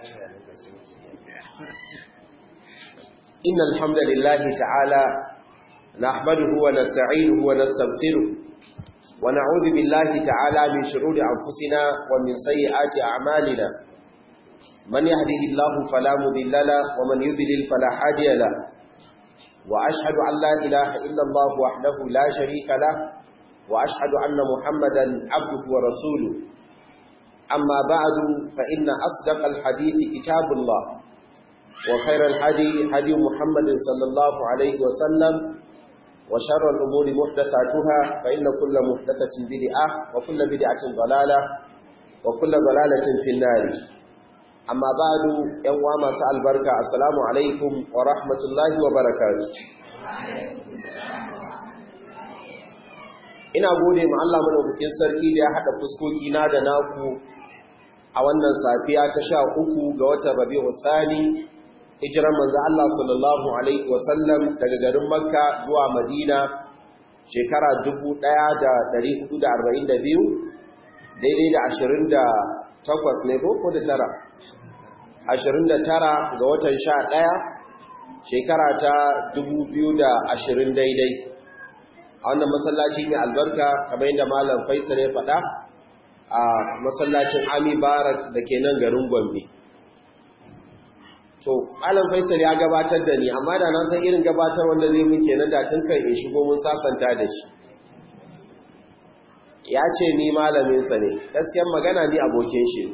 إن الحمد لله تعالى نحمده ونستعينه ونستغفره ونعوذ بالله تعالى من شرور أنفسنا ومن سيئات أعمالنا من يهده الله فلا مضل له ومن يضلل فلا هادي له وأشهد أن لا إله إلا الله وحده لا شريك له وأشهد أن محمدا عبده ورسوله أما بعد فإن أصدق الحديث كتاب الله وخير الحدي هدي محمد صلى الله عليه وسلم وشر الأمور محدثاتها فإن كل محدثة بدعة وكل بدعة ضلالة وكل ضلالة في النار أما بعد يوم سأل بركة السلام عليكم ورحمة الله وبركاته ina gode ma Allah madaukakin sarki da ya hada fuskoki na da naku a wannan safiya ta sha uku ga watan Rabi'u Thani hijiran manzo Allah sallallahu alaihi wasallam daga garin Makka zuwa Madina shekara 1442 daidai da 28 ne ko da tara 29 ga watan 11 shekara ta 2020 daidai a wannan masallaci mai albarka kamar yadda malam Faisal ya faɗa a masallacin Ami Barak da ke nan garin Gombe to alam faisal ya gabatar da ni amma da na san irin gabatar wanda zai mun kenan da tun kan in shigo mun sasanta da shi ya ce ni malamin sa ne gaskiyar magana ni abokin shi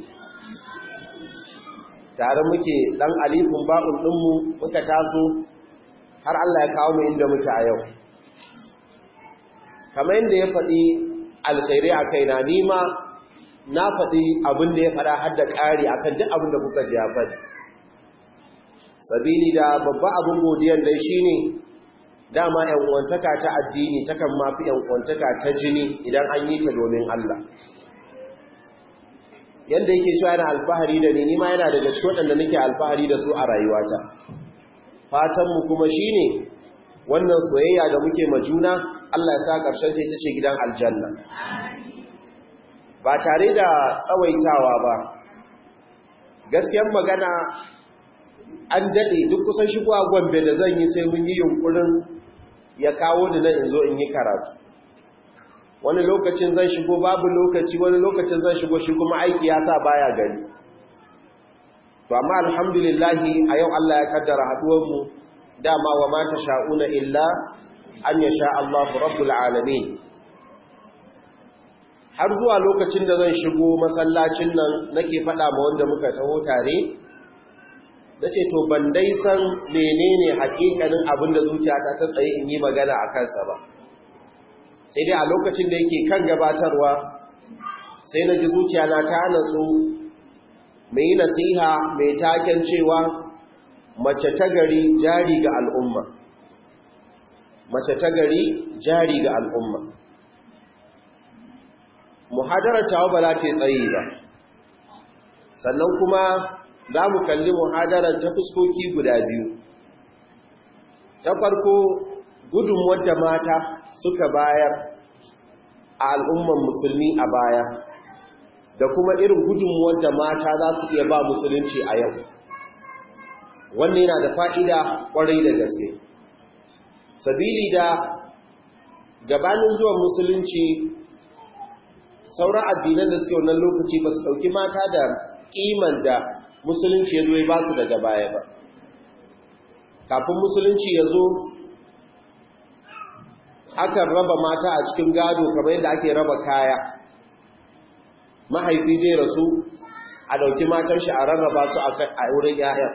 tare muke dan alifin ba'un din mu muka taso har Allah ya kawo mu inda muke a yau kamar yadda ya faɗi alkhairi a kaina ni ma na faɗi abin da ya faɗa har da ƙari akan duk abin da kuka ji ya faɗi sabili da babba abin godiyar da shi ne dama uwantaka ta addini takan mafi uwantaka ta jini idan an yi ta domin Allah yadda yake cewa yana alfahari da ni nima yana daga cikin waɗanda nake alfahari da su a rayuwata fatanmu kuma shi ne wannan soyayya da muke majuna Allah ya sa ƙarshen ta ita ce gidan aljanna ba tare da tsawaitawa ba gaskiyar magana an daɗe duk kusan shigo a gombe da zan yi sai mun yi yunkurin ya kawo ni nan in zo in yi karatu wani lokacin zan shigo babu lokaci wani lokacin zan shigo shi kuma aiki ya sa baya gari to amma alhamdulillahi a yau Allah ya kaddara haɗuwarmu dama wa mata sha'una illa an ya sha Allahu rabbul alamin har zuwa lokacin da zan shigo masallacin nan nake faɗa ma wanda muka taho tare na ce to ban dai san menene hakikanin abin da zuciyata ta tsaye in yi magana a kansa ba sai dai a lokacin da yake kan gabatarwa sai na ji zuciyana ta natsu mai yi nasiha mai taken cewa mace ta gari jari ga al'umma mace ta gari jari ga al'umma muhadarar tawa ba za ta tsaye ba sannan kuma za mu kalli muhadarar ta fuskoki guda biyu ta farko gudun wadda mata suka bayar a al'umman musulmi a baya da kuma irin gudun wadda mata za su iya ba musulunci a yau wannan yana da fa'ida ƙwarai da gaske sabili da gabanin zuwan musulunci sauran addinan da suke wannan lokaci ba su ɗauki mata da ƙiman da musulunci ya zo ya ba su daga baya ba kafin musulunci ya zo akan raba mata a cikin gado kamar yadda ake raba kaya mahaifi zai rasu a ɗauki matan shi a rarraba su a wurin ‘ya'yan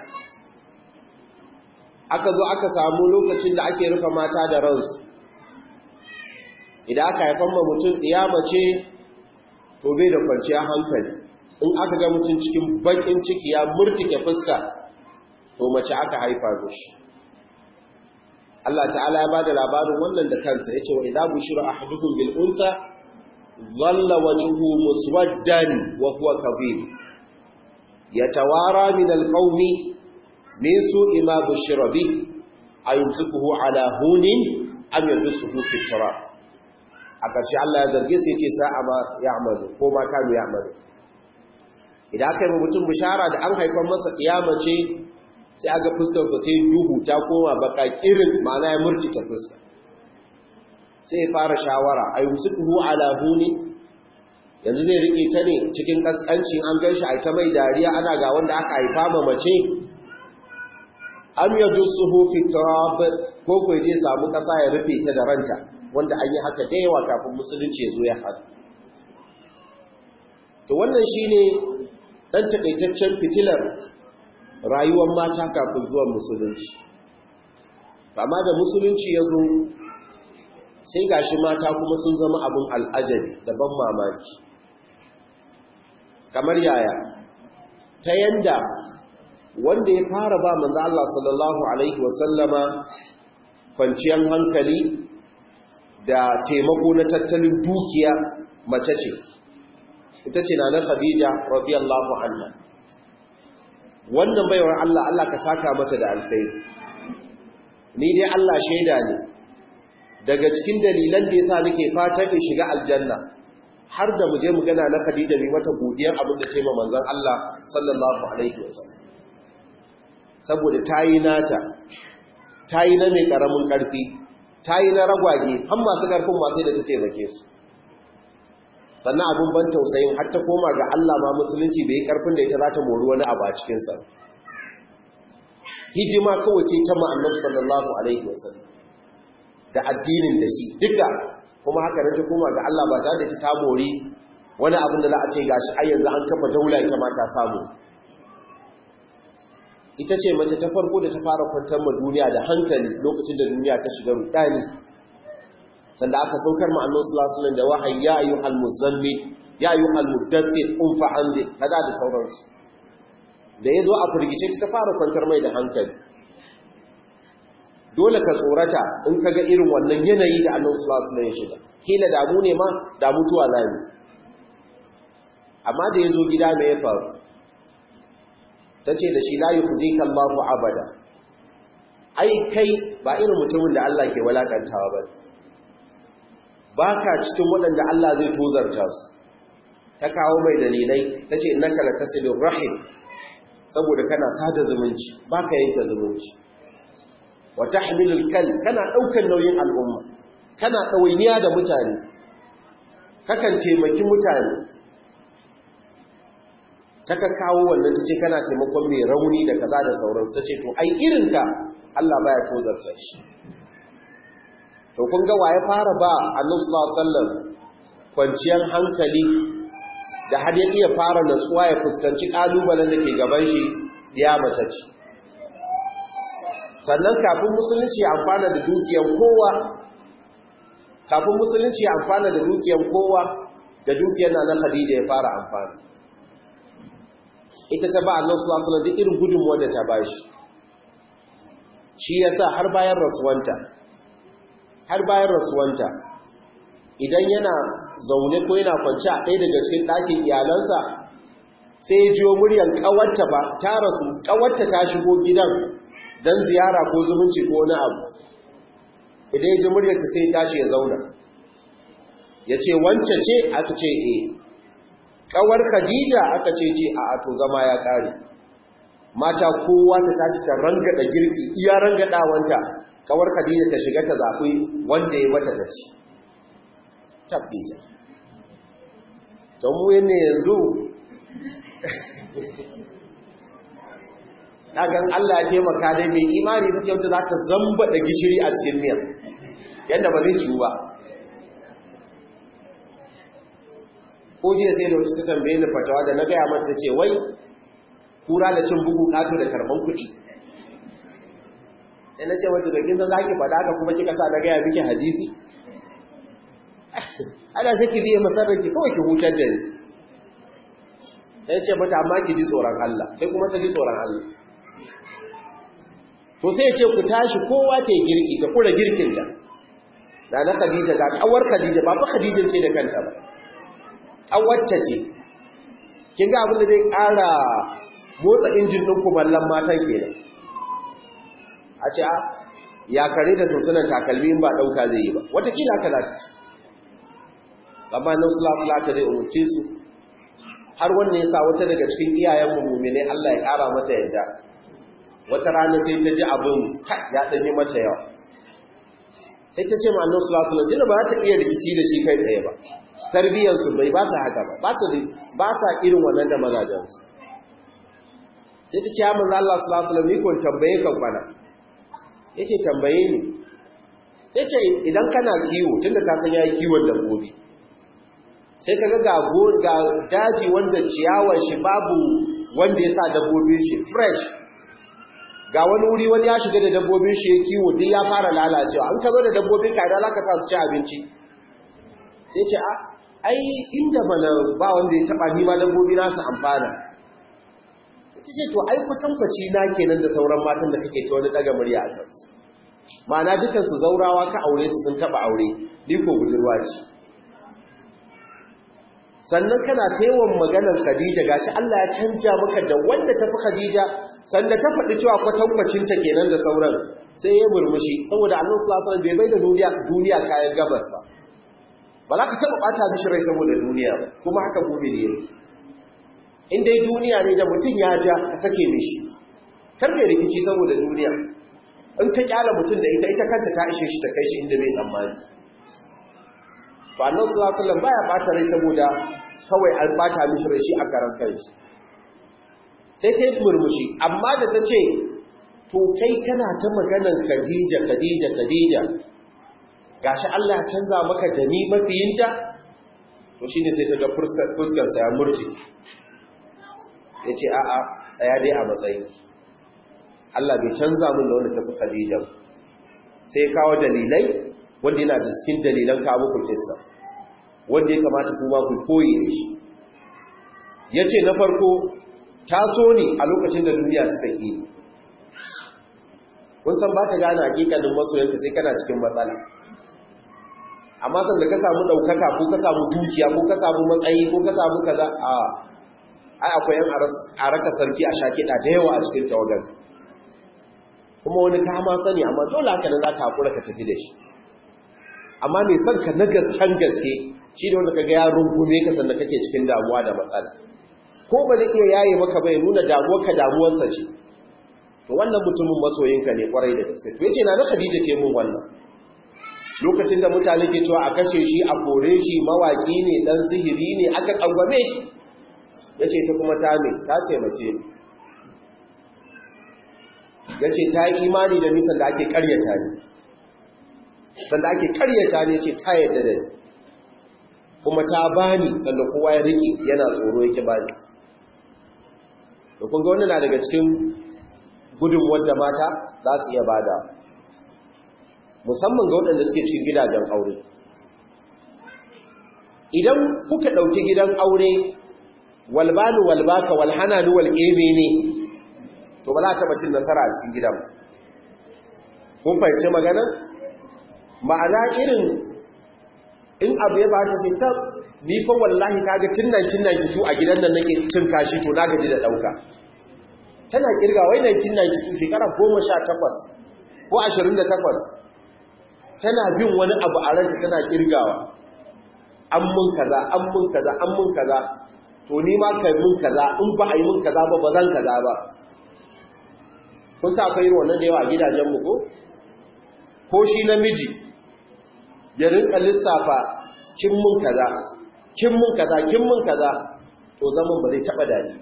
aka zo aka samu lokacin da ake rufe mata da ransu idan aka haifan ma mutum mace to bai da kwanciyar hankali in aka ga mutum cikin bakin ciki ya murtike fuska to mace aka haifa mishi Allah ta'ala ya bada labarin wannan da kansa yace wa idza bushira ahadukum bil unsa dhalla wajhuhu muswaddan wa huwa kadhib yatawara min al qaumi min su'i ma bushira bi ayumsikuhu ala hunin am yadsuhu fi turab a ƙarshe Allah ya zarge sai yace sa'a ma ya'malu ko ma kanu ya'malu idan aka yi ma mutum bishara da an haifar masa ce sai aga fuskarsa ta yi duhu ta koma baka irin ma'ana ya murtike fuska sai ya fara shawara a yi musu kuhu alahu ne yanzu zai riƙe ta ne cikin ƙasƙancin an gan shi a ta mai dariya ana ga wanda aka haifa ma mace am ya dusuhu fi turab ko ko zai samu ƙasa ya rufe ta da ranta wanda an yi haka da yawa kafin musulunci ya zo ya haɗu to wannan shine dan takaitaccen fitilar rayuwar mata kafin zuwan musulunci amma da musulunci ya zo sai gashi mata kuma sun zama abin al'ajabi da ban mamaki kamar yaya ta yanda wanda ya fara ba manzo Allah sallallahu alaihi wasallama kwanciyar hankali da taimako na tattalin dukiya mace ce ita ce na na Khadija radiyallahu anha wannan baiwar Allah Allah ka saka mata da alkhairi ni dai Allah shaida ne daga cikin dalilan da yasa nake fatan in shiga aljanna har da mu je mu gana na Khadija mai mata godiyar abin da taima manzon Allah sallallahu alaihi wasallam saboda tayi nata tayi na mai karamin karfi tayi na ragwage har masu karfin ma sai da ta taimake su sannan abin ban tausayin har ta koma ga Allah ma musulunci bai karfin da ita za ta mori wani abu a cikin sa hidima kawai ce ta ma'annabi sallallahu alaihi wasallam da addinin da shi duka kuma haka nan ta koma ga Allah ba tare da ta mori wani abin da za a ce gashi ai yanzu an kafa daula ita ma ta samu ita ce mace ta farko da ta fara kwantar ma duniya da hankali lokacin da duniya ta shiga rudani sanda aka saukar ma annabi sallallahu alaihi wasallam da wahayi ya ayyuhal muzammil ya ayyuhal mudaththir qum fa anzi kaza da sauransu da yazo a furgice ta fara kwantar mai da hankali dole ka tsorata in kaga irin wannan yanayi da annabi sallallahu alaihi wasallam ya shiga kila damu ne ma da mutuwa zani amma da yazo gida me ya faru tace da shi la yukhzika Allahu abada ai kai ba irin mutumin da Allah ke walakantawa ba baka cikin waɗanda Allah zai tozarta su ta kawo mai dalilai tace innaka latasilur rahim saboda kana sada zumunci baka yanke zumunci wa tahmilul kal kana daukar nauyin al'umma kana dawainiya da mutane kakan taimaki mutane taka kawo wannan tace kana taimakon mai rauni da kaza da sauransu tace to ai irinka Allah baya tozarta shi to kun ga waye fara ba Annabi sallallahu alaihi wasallam kwanciyar hankali da har ya iya fara natsuwa ya fuskanci kalubalen da ke gaban shi ya mace ce sannan kafin musulunci ya amfana da dukiyar kowa kafin musulunci ya amfana da dukiyar kowa da dukiyar na na Khadija ya fara amfana ita ta ba Allah sallallahu alaihi wasallam duk irin gudunmuwar da ta bashi shi yasa har bayan rasuwanta har bayan rasuwanta idan yana zaune ko yana kwance a ɗaya daga cikin ɗakin iyalansa sai ya jiyo muryar ƙawarta ba ta rasu ƙawarta ta shigo gidan don ziyara ko zumunci ko wani abu idan ya ji muryarta sai ya tashi ya zauna ya ce wance ce aka ce e ƙawar khadija aka ce ce a to zama ya ƙare mata kowa ta tashi ta rangada girki iya rangadawanta ƙawar khadija ta shiga ta zafi wanda ya mata ta ci tabbija ta mu ne yanzu ɗagan Allah ya taimaka dai mai imani ta ce wata za ta zamba da gishiri a cikin miyan yadda ba zai ciwu ba ko jiya sai da wasu ta tambaye ni fatawa da na gaya mata ce wai kura da cin bugu kato da karban kuɗi sai na ce wata da kin za ki faɗa ka kuma kika sa na gaya miki hadisi ana sai ki biye masarar ki kawai ki hutar da ni sai ce mata amma ki ji tsoron Allah sai kuma ta ji tsoron Allah to sai ce ku tashi kowa ta girki ta kura girkin da da na Khadija ga kawar Khadija ba fa Khadija ce da kanta ba kawarta ce kin ga abin da zai ƙara motsa injin ɗin kumallon matan kenan a ce a ya kare da sunsunan takalmi ba ɗauka zai yi ba watakila ka za ta ci amma nan sulasula ka zai umarce su har wannan ya sa wata daga cikin iyayen mummune Allah ya ƙara mata yadda wata rana sai ta ji abin ya ɗanyi mata yawa sai ta ce ma annan sulatula jina ba ta iya rikici da shi kai tsaye ba tarbiyyarsu bai ba sa haka ba ba sa irin wannan da mazajensu sai ta ce ya manzo Allah sulatula ni kun tambaye kan kwana yake tambaye ni sai ce idan kana kiwo tunda ta san yayi kiwon dabbobi sai kaga ga ga daji wanda ciyawar shi babu wanda ya sa dabbobin shi fresh ga wani wuri wani ya shiga da dabbobin shi ya kiwo duk ya fara lalacewa an ka zo da dabbobin ka da zaka sa su ci abinci sai ce a ai inda bana ba wanda ya taba ni ma dabbobi na su amfana sai ce to ai kwatankwaci na kenan da sauran matan da kake ta wani daga murya a kansu ma'ana dukan su zaurawa ka aure su sun taba aure ni ko budurwa ce sannan kana taiwon maganar Khadija gashi Allah ya canja maka da wanda tafi Khadija sanda ta faɗi cewa kwatankwacinta kenan da sauran sai ya murmushi saboda annabi sallallahu alaihi bai bai da duniya duniya kayan gabas ba ba za ka taɓa ɓata mishi rai saboda duniya ba kuma haka mumini ne in dai duniya ne da mutum ya ja ka sake mishi kar ka rikici saboda duniya in ka kyala mutum da ita ita kanta ta ishe shi ta kai shi inda bai tsammani ba annabi sallallahu alaihi wasallam baya ɓata rai saboda kawai an ɓata mishi rai shi a karan kanshi sai ta yi murmushi amma da ta ce to kai kana ta maganan khadija khadija khadija gashi Allah canza maka da ni mafiyinta to shine sai ta ga fuskarsa ya murji ya ce a'a tsaya dai a matsayi Allah bai canza min da wanda tafi khadija sai kawo dalilai wanda yana da cikin dalilan kawo muku kissa wanda ya kamata kuma ku koyi da shi ya ce na farko ta so ne a lokacin da duniya suka ƙi kun san ba ka gane hakikanin masoyanka sai kana cikin matsala amma san da ka samu ɗaukaka ko ka samu dukiya ko ka samu matsayi ko ka samu kaza a ai akwai yan a raka sarki a shakiɗa da yawa a cikin tawagar kuma wani ka ma sani amma dole haka nan za ka haƙura ka tafi da shi amma mai son ka na gaskan gaske shi ne wanda ka ga ya rungume ka sannan kake cikin damuwa da matsala ko ba zai iya yaye maka bai nuna damuwarka damuwarsa ce to wannan mutumin masoyinka ne kwarai da gaske to yace na da Khadija ce mun wannan lokacin da mutane ke cewa a kashe shi a kore shi mawaki ne dan sihiri ne aka tsangwame shi yace ta kuma ta me ta ce mace yace ta yi imani da nisan da ake karyata ne sanda ake karyata ne ce ta yadda da ni kuma ta bani sannan kowa ya rike yana tsoro yake bani to kun ga wannan na daga cikin gudun wadda mata za su iya bada musamman ga waɗanda suke cikin gidajen aure idan kuka ɗauki gidan aure walbanu walbaka walhananu walƙebe ne to ba za ta taɓa cin nasara a cikin gidan kun fahimci magana ma'ana irin in abu ya ba ta sai ta ni fa wallahi kaga tun 1992 a gidan nan nake cin kashi to na gaji da dauka tana kirga wai 1992 shekara 18 ko 28 tana bin wani abu a ranta tana kirgawa an mun kaza an mun kaza an mun kaza to ni ma kai mun kaza in ba a yi mun kaza ba ba zan kaza ba kun sa akwai irin wannan da yawa a gidajen mu ko ko shi namiji ya rinka lissafa kin mun kaza kin mun kaza kin mun kaza to zaman ba zai taba dani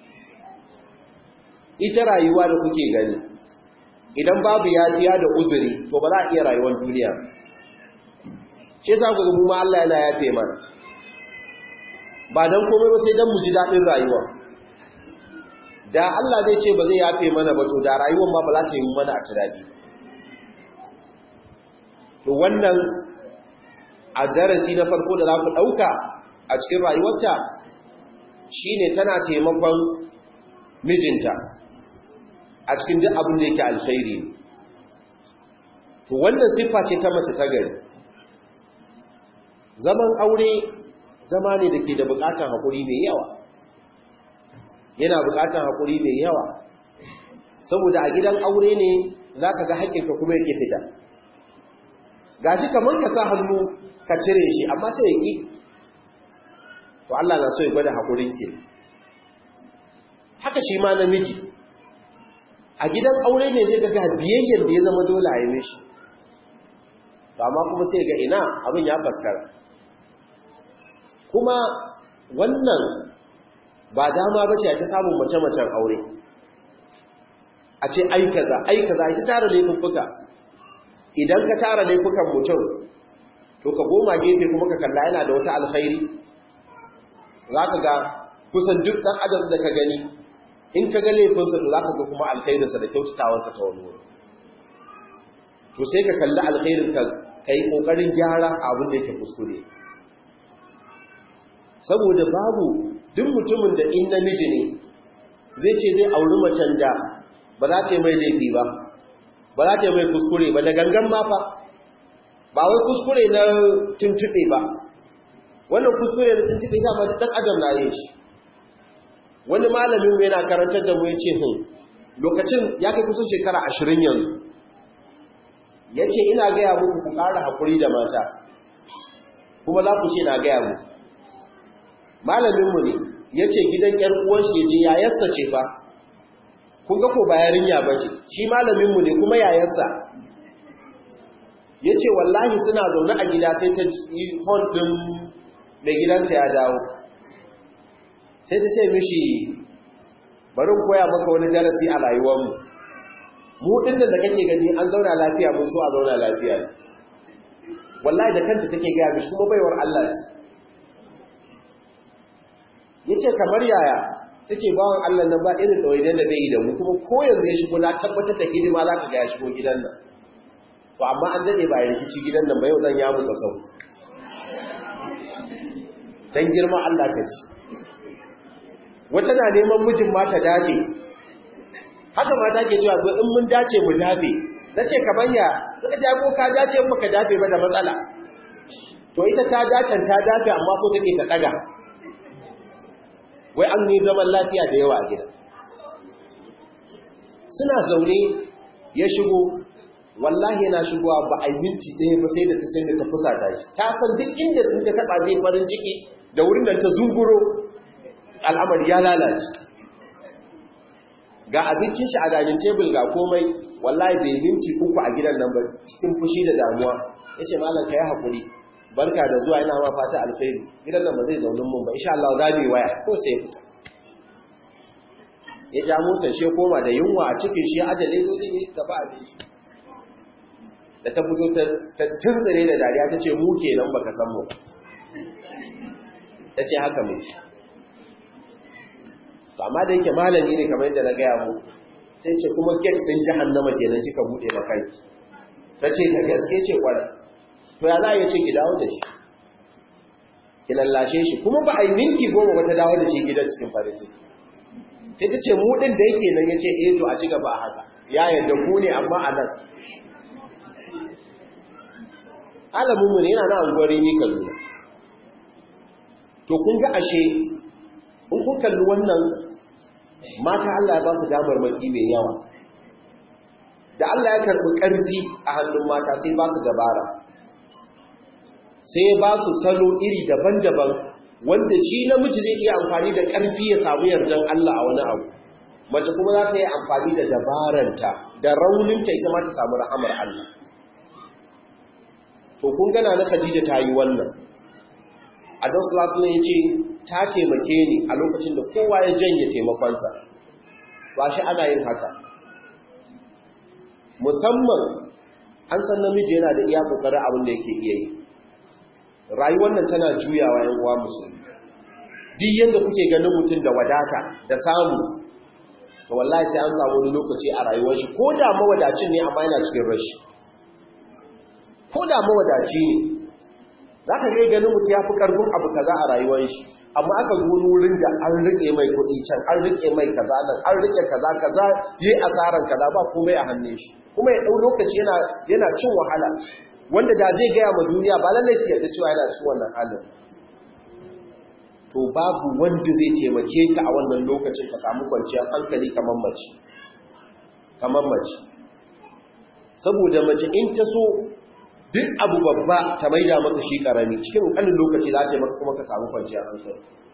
ita rayuwa da kuke gani idan babu yafiya da uzuri to ba za a iya rayuwar duniya shi yasa ku mu ma Allah yana yafe mana ba dan komai ba sai dan mu ji dadin rayuwa da Allah zai ce ba zai yafe mana ba to da rayuwar ma ba za ta yi mana a tunani to wannan a darasi na farko da za ku ɗauka a cikin rayuwarta shi ne tana taimakon mijinta a cikin duk abin da yake alkhairi to wannan siffa ce ta mace ta gari zaman aure zama ne da ke da bukatar haƙuri mai yawa yana bukatar haƙuri mai yawa saboda a gidan aure ne za ka ga haƙƙinka kuma yake fita gashi kamar ka sa hannu ka cire shi amma sai ya ƙi to Allah na so ya gwada haƙurin ke haka shi ma namiji a gidan aure ne zai ga biyayyar da ya zama dole a yi mishi to amma kuma sai ga ina abin ya faskara kuma wannan ba dama ba ce ta samun mace-macen aure a ce aikaza aikaza ita tara laifuffuka idan ka tara laifukan mutum to ka goma gefe kuma ka kalla yana da wata alkhairi za ka ga kusan duk ɗan adam da ka gani in ka ga laifinsa to za ka ga kuma alkhairinsa da kyautatawarsa ta wani wuri to sai ka kalli alkhairin ka ka yi ƙoƙarin gyara abin da yake kuskure saboda babu duk mutumin da in namiji ne zai ce zai auri macen da ba za ta yi mai laifi ba ba za ta yi mai kuskure ba da gangan ma fa ba wai kuskure na tuntuɓe ba wannan kuskure na tuntuɓe dama ɗan adam na yin shi wani malamin mu yana karantar da mu ya ce hun lokacin ya kai kusa shekara ashirin yanzu ya ce ina gaya muku ku ƙara haƙuri da mata kuma za ku ce na gaya muku malaminmu ne ya ce gidan ‘yar uwanshi ya je yayarsa ce fa kun ga ko ba yarinya ba ce shi malaminmu ne kuma yayarsa ya ce wallahi suna zaune a gida sai ta yi hon ɗin mai gidanta ya dawo sai ta ce mishi barin koya maka wani darasi a rayuwarmu mu ɗin da kake gani an zauna lafiya mun so a zauna lafiya ne wallahi da kanta take gaya mishi kuma baiwar Allah ne ya ce kamar yaya take bawan Allah nan ba irin ɗawaidon da bai yi da mu kuma ko yanzu ya shigo na tabbatar da hidima za ka ga ya shigo gidan nan to amma an daɗe ba ya rikici gidan nan ba yau zan ya musa sau don girma Allah ka ci wata na neman mijin ma ta dafe haka mata ke cewa zo in mun dace mu dafe na ce ka banya suka jago ka dace in baka dafe ba da matsala to ita ta dacen ta dafe amma so take ta ɗaga wai an yi zaman lafiya da yawa a gida suna zaune ya shigo wallahi yana shigowa ba a yi minti ɗaya ba sai da ta sai da ta fusata shi ta san duk inda sun ta taɓa zai farin ciki da wurin da ta zunguro al'amari ya lalace ga abincin shi a danin tebul ga komai wallahi bai minti uku a gidan nan ba cikin fushi da damuwa ya ce malam ka yi haƙuri barka da zuwa ina ma fata alkhairi gidan nan ba zai zaunin mun ba insha Allah za mu yi waya ko sai fita ya ja motar shi koma da yunwa a cikin shi ajale zo zai gaba a shi da ta fito ta tuntsire da dariya ta ce mu kenan baka san mu ta ce haka mu to amma da yake malami ne kamar yadda na gaya mu sai ce kuma gate din jahannama kenan kika bude makanki ta ce da gaske ce kwarai to ya za a yi ce ki dawo da shi ki lallashe shi kuma ba a yi minti goma ba ta dawo da shi gidan cikin farin ciki sai ta ce mu ɗin da yake nan ya ce eh to a ci gaba a haka ya yadda ku ne amma a nan alamunmu ne yana na anguwarin yi kallo to kun ga ashe in kun kalli wannan mata Allah ya ba su damar maki mai yawa da Allah ya karɓi ƙarfi a hannun mata sai ba su dabara sai ba su salo iri daban-daban wanda shi namiji zai iya amfani da ƙarfi ya samu yardan Allah a wani abu mace kuma za ta yi amfani da dabaranta da rauninta ita ma ta samu rahamar Allah to kun gana na Khadija ta yi wannan Adam sallallahu alaihi ya ce ta taimake ni a lokacin da kowa ya janye taimakonsa ba shi ana yin haka musamman an san namiji yana da iya kokarin abin da yake iya yi rayuwar nan tana juyawa yan uwa musulmi duk yanda kuke ganin mutum da wadata da samu to wallahi sai an samu wani lokaci a rayuwar shi ko da mawadacin ne amma yana cikin rashi ko da mawadaci ne zaka ga ganin mutum ya fi karfin abu kaza a rayuwar shi amma aka zo wurin da an rike mai kuɗi can an rike mai kaza nan an rike kaza kaza yi asaran kaza ba komai a hannun shi kuma ya ɗau lokaci yana yana cin wahala wanda da zai gaya ma duniya ba lallai su yarda cewa yana cikin wannan halin to babu wanda zai taimake ka a wannan lokacin ka samu kwanciyar hankali kamar mace kamar mace saboda mace in ta so duk abu babba ta maida maka shi karami cikin ƙanin lokaci za ta maka kuma ka samu kwanciyar hankali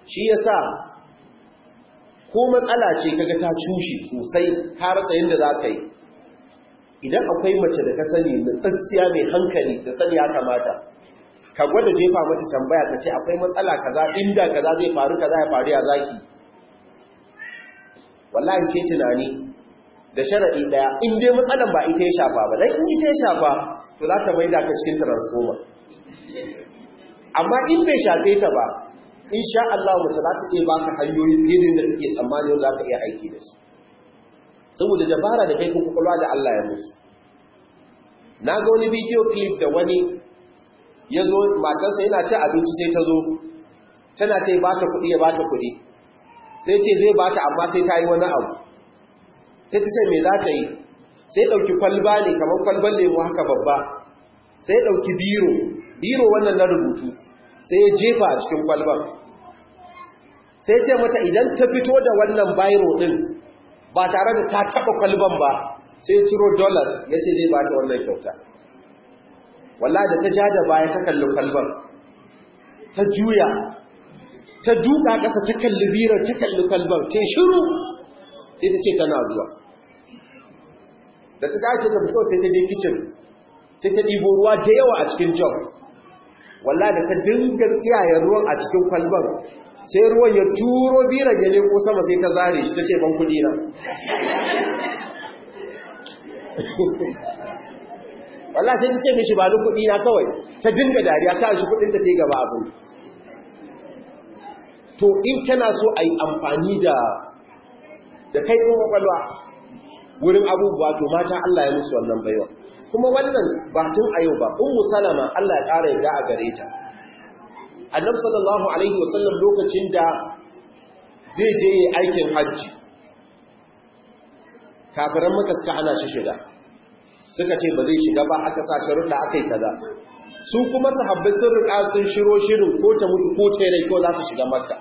shi yasa ko matsala ce kaga ta cushe sosai ka rasa yadda za ka yi idan akwai mace da ka sani na tsatsiya mai hankali da sani ya kamata ka gwada jefa mata tambaya ka ce akwai matsala kaza inda kaza zai faru kaza ya faru ya zaki wallahi ce tunani da sharadi daya in dai matsalan ba ita ya shafa ba dan in ita ya shafa to za ta maida ka cikin transformer amma in bai shafe ta ba insha Allah mace za ta iya baka hanyoyin daidai da kake tsammani wanda za ka iya aiki da su saboda dabara da kai ko kwakwalwa da Allah ya musu na ga wani bidiyo clip da wani ya zo matarsa yana ci abinci sai ta zo tana ta yi ba ta kuɗi ya ba ta kuɗi sai ce zai ba ta amma sai ta yi wani abu sai ta ce me za ta yi sai ɗauki kwalba ne kamar kwalban lemu haka babba sai ɗauki biro biro wannan na rubutu sai ya jefa a cikin kwalban sai ce mata idan ta fito da wannan biro ɗin ba tare da ta taɓa kwalban ba sai ciro dollars ya ce zai ba ta wannan kyauta walla da ta ja da baya ta kalli kwalban ta juya ta duka ƙasa ta kalli birar ta kalli kwalban ta shiru sai ta ce tana zuwa da ta dace ta fito sai ta je kicin sai ta ɗibo ruwa da yawa a cikin jog walla da ta dinga tsiyayen ruwan a cikin kwalban sai ruwan ya turo biran ya leko sama sai ta zare shi ta ce ban kudi na wallah sai ta ce mishi ba ni kudi na kawai ta dinga dariya ta shi kudin ta ce gaba abin to in kana so a yi amfani da da kai in kwakwalwa wurin abubuwa to mata Allah ya musu wannan baiwa kuma wannan batun a yau ba ummu salama Allah ya ƙara yadda a gare ta annabi sallallahu alaihi wasallam lokacin da zai je yi aikin hajji kafiran maka suka hana shi shiga suka ce ba zai shiga ba aka sa sharuɗa aka yi kaza su kuma sahabbai sun riƙa sun shiro shirin ko ta mutu ko ta rai ko za su shiga makka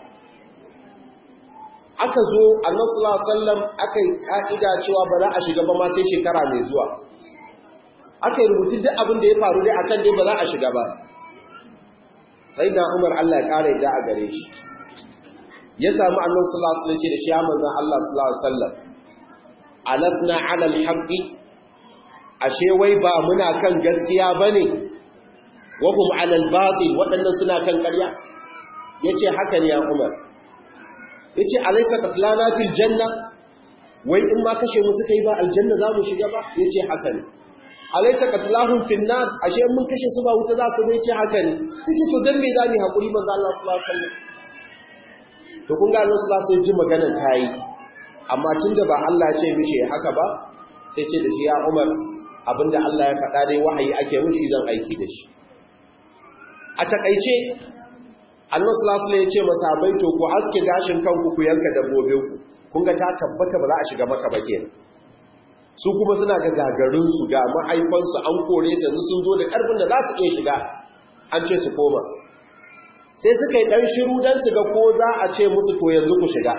aka zo annabi sallallahu alaihi wasallam aka yi ka'ida cewa ba za a shiga ba ma sai shekara mai zuwa aka yi rubutu duk abin da ya faru dai akan dai ba za a shiga ba sai na umar Allah ya ƙara yadda a gare shi ya sami annon sallallahu alaihi ce da shi ya manzan Allah sallallahu alaihi wasallam alasna ala alhaqi ashe wai ba muna kan gaskiya bane wa hum ala albatil wadannan suna kan ƙarya yace haka ne ya umar yace alaysa qatlana fil janna wai in ma kashe mu suka yi ba aljanna za mu shiga ba yace haka ne alaisa qatlahum fin nar ashe mun kashe su ba wuta za su bai ce haka ne sai to dan me za mu hakuri manzo Allah sallallahu alaihi wasallam to kun ga Allah sallallahu alaihi ji maganar tayi amma tunda ba Allah ya ce mishi haka ba sai ce da shi ya Umar abinda Allah ya faɗa dai wahayi ake mishi zan aiki da shi a takaice Allah sallallahu alaihi ya ce masahabai to ku aske gashin kanku ku yanka dabbobinku kun ga ta tabbata ba za a shiga maka ba kenan su kuma suna ga gagarinsu ga mahaifansu an kore su yanzu sun zo da ƙarfin da za su iya shiga an ce su koma sai suka yi ɗan shiru don su ga ko za a ce musu to yanzu ku shiga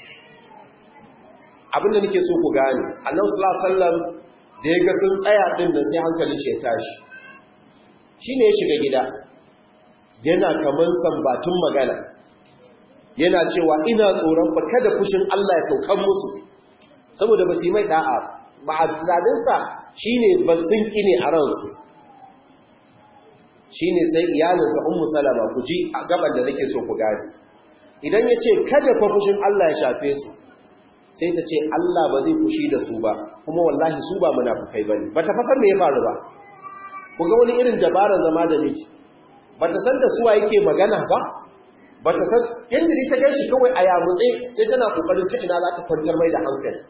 abinda nake so ku gane annabi sallallahu alaihi wasallam da ya ga sun tsaya din da sai hankalin shi ya tashi shine ya shiga gida yana kaman sambatun magana yana cewa ina tsoron fa kada fushin Allah ya saukan musu saboda ba su yi mai da'a ma'azadinsa shi ne batsinki ne a ransu shi ne sai iyalinsa ummu salama ku ji a gaban da nake so ku gani idan ya ce kada fa fushin Allah ya shafe su sai ta ce Allah ba zai fushi da su ba kuma wallahi su ba munafukai bane ba ta fasar me ya faru ba ku ga wani irin dabarar zama da miji ba ta san da suwa yake magana ba ba ta san yadda ta gan shi kawai a yamutse sai tana kokarin ta ina za ta kwantar mai da hankali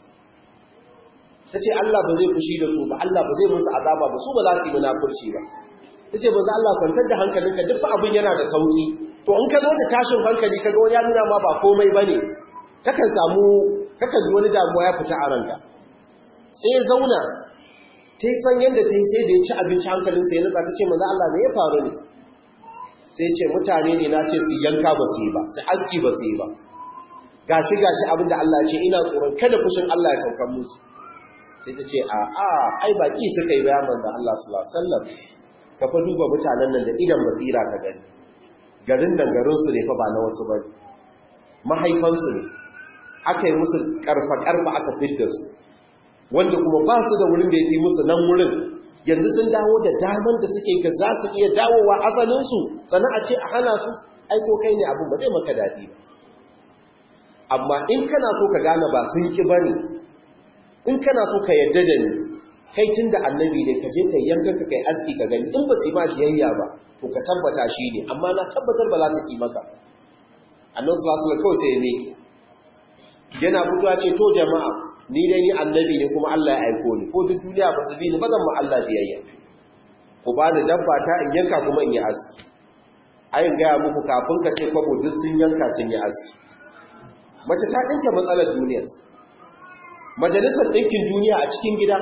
ta ce Allah ba zai fushi da su ba Allah ba zai musu azaba ba su ba za su yi munafurci ba ta ce ba za Allah kwantar da hankalinka duk abin yana da sauki to in ka zo da tashin hankali ka ga wani ya nuna ma ba komai ba ne kakan samu kakan ji wani damuwa ya fita a ranka sai ya zauna ta yi san yadda ta yi sai da ya ci abinci hankalinsa ya nutsa ta ce maza Allah me ya faru ne sai ce mutane ne na ce su yanka ba su yi ba su aski ba su yi ba gashi gashi abinda Allah ce ina tsoron kada fushin Allah ya saukan musu sai ta ce a a ai baki suka yi bayan manzon Allah sallallahu alaihi wasallam ka fa duba mutanen nan da idan basira ka gani garin nan garinsu ne fa ba na wasu ba mahaifansu ne aka yi musu karfa-karfa aka fidda su wanda kuma ba su da wurin da ya fi musu nan wurin yanzu sun dawo da daman da suke ga za su iya dawowa asalinsu sannan a ce a hana su aiko kai ne abin ba zai maka daɗi ba amma in kana so ka gane ba sun ki ba ne in kana so ka yarda da ni kai tun da annabi ne ka je ka yanka ka kai aski ka gani in ba su yi ma biyayya ba to ka tabbata shi ne amma na tabbatar ba za su ki maka annan sulasula kawai sai ya meke yana fitowa ce to jama'a ni dai ni annabi ne kuma Allah ya aiko ni ko duk duniya ba su bi ni ba zan ma Allah biyayya ku ba da dabba ta in yanka kuma in yi aski ayin gaya muku kafin ka ce kwabo duk sun yanka sun yi aski mace ta ɗinke matsalar duniya majalisar ɗinkin duniya a cikin gida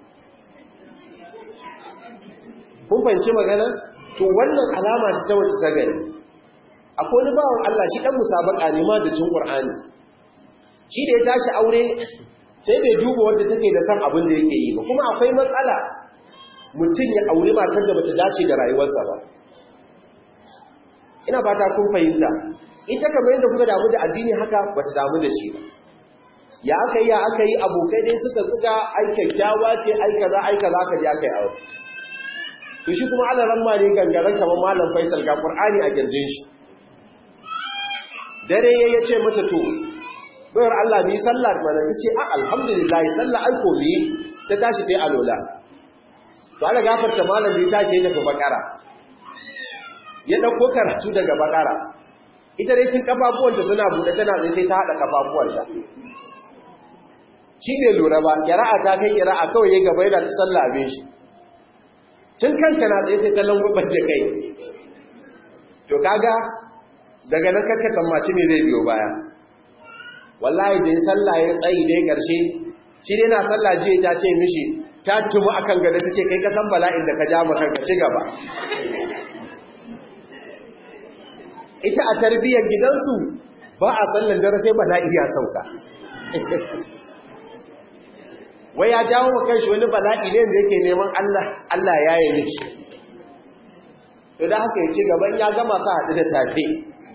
kun fahimci magana to wannan alama ta ta wace ta gari akwai wani bawan Allah shi ɗan musabaka ne ma da cin ƙur'ani shi da ya tashi aure sai bai duba wadda take da san abin da yake yi ba kuma akwai matsala mutum ya aure matar da bata dace da rayuwarsa ba ina fata kun fahimta ita kamar yadda kuka damu da addini haka bata damu da shi ba ya aka yi ya aka yi abokai dai suka zuga ai kyakkyawa ce ai kaza ai kaza aka je aka yi aure to shi kuma ana ran ne gangaren kamar malam Faisal ga Qur'ani a girjin shi dare ya ce mata to bayar Allah ni sallah mana tace a alhamdulillah sallah ai ko mi ta tashi tai alola to Allah gafarta malam bai tashi daga bakara ya dauko karatu daga bakara ita dai kin kafafuwanta suna bude tana tsaye sai ta hada kafafuwanta shi bai lura ba kira'a ta kai kira'a kawai ya gaba yana ta sallah abin shi tun kanka na tsaye sai ta langubar da kai to kaga daga nan kakka tsammaci me zai biyo baya wallahi da sallah ya tsayi dai karshe shi dai na sallah jiya ta ce mishi ta tumu akan gada ta ce kai ka san bala'in da ka ja maka ka ci gaba ita a tarbiyyar gidansu ba a sallan dare sai bala'i ya sauka wai ya jawo wa kanshi wani bala'i ne da yake neman Allah Allah ya yi miki to da haka ya ci gaban ya gama sa haɗu da safe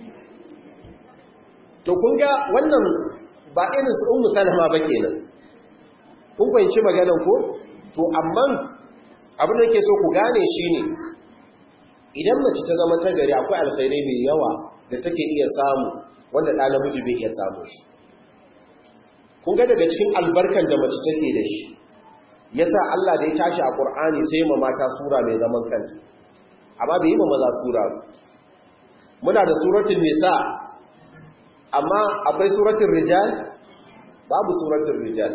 to kun ga wannan ba irin su ummu salama ba kenan kun fahimci maganar ko to amma abin da yake so ku gane shine idan mace ta zama ta gari akwai alkhairai mai yawa da take iya samu wanda ɗa namiji bai iya samu shi kun ga daga cikin albarkan da mace take da shi yasa Allah da ya tashi a Qur'ani sai ma mata sura mai zaman kanta amma bai yi ma maza sura ba muna da suratul nisa amma akwai suratul rijal babu suratul rijal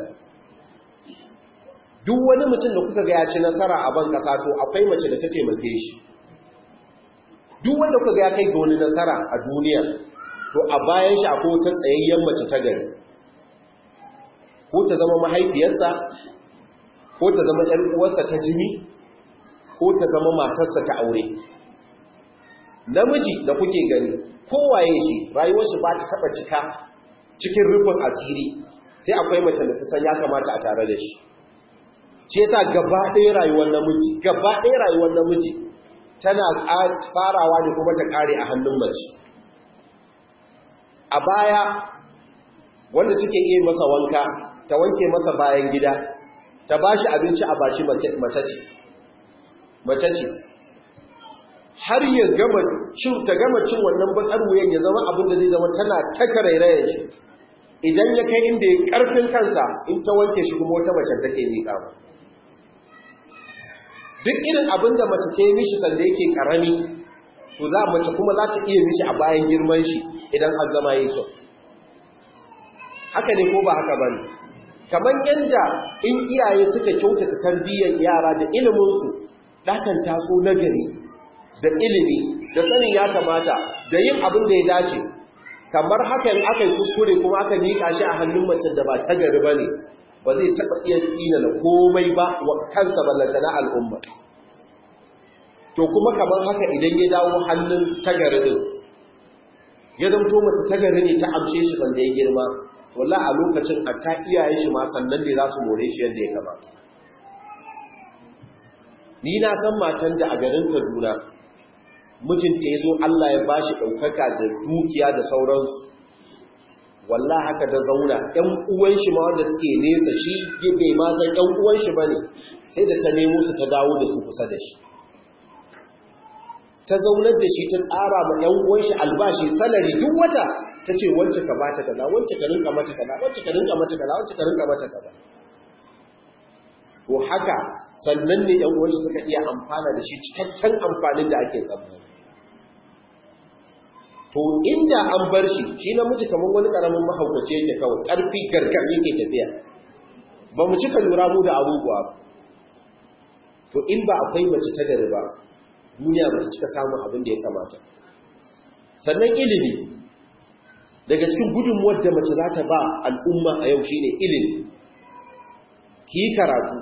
duk wani mutum da kuka ga ya ci nasara a ban kasa to akwai mace da ta taimake shi duk wanda kuka ga ya kai ga wani nasara a duniya to a bayan shi akwai wata tsayayyen mace ta gari ko ta zama mahaifiyarsa ko ta zama ‘yar uwarsa ta jini ko ta zama matarsa ta aure namiji da kuke gani kowaye shi rayuwar shi ba ta taba cika cikin rufin asiri sai akwai mace da ta san ya kamata a tare da shi ce yasa gaba ɗaya rayuwar namiji gaba ɗaya rayuwar namiji tana farawa ne kuma ta ƙare a hannun mace a baya wanda suke iya masa wanka ta wanke masa bayan gida ta ba shi abinci a bashi mace ce mace ce har ya gama cin ta gama cin wannan bakar wuyan ya zama abin da zai zama tana taka rairayen shi idan ya kai inda ya karfin kansa in ta wanke shi kuma wata mace take miƙa ba duk irin abin da mace ta yi mishi sanda yake karami to za mace kuma za ta iya mishi a bayan girman shi idan an zama yi kyau haka ne ko ba haka ba ne kamar yadda in iyaye suka kyautata tarbiyyar yara da iliminsu ɗakan taso nagari da ilimi da sanin ya kamata da yin abin da ya dace kamar hakan aka yi kuskure kuma aka nika shi a hannun mace da ba ta gari ba ne ba zai taɓa iya tsina na komai ba wa kansa ballanta na al'umma to kuma kamar haka idan ya dawo hannun tagari ɗin ya zamto mace tagari ne ta amshe shi sanda ya girma wallah a lokacin a ta iyayen shi ma sannan ne za su more shi yadda ya kamata ni na san matan da a garin kaduna mijinta ya zo Allah ya ba shi ɗaukaka da dukiya da sauransu wallah haka ta zauna ‘yan uwan shi ma wanda suke nesa shi bai ma san ‘yan uwan shi ba ne sai da ta nemo su ta dawo da su kusa da shi ta zaunar da shi ta tsara ma ‘yan uwan shi albashi salari duk wata ta ce wance ka ba ta kaza wance ka rinka mata kaza wance ka rinka mata kaza wance ka rinka mata kaza to haka sannan ne ‘yan uwan shi suka iya amfana da shi cikakken amfanin da ake tsammani to inda an bar shi shi namiji kamar wani karamin mahaukaci yake kawai ƙarfi gargar yake tafiya ba mu cika lura mu da abubuwa to in ba akwai mace ta gari ba duniya ba ta cika samun abin da ya kamata sannan ilimi daga cikin gudunmuwar da mace za ta ba al'umma a yau shine ilimi ki yi karatu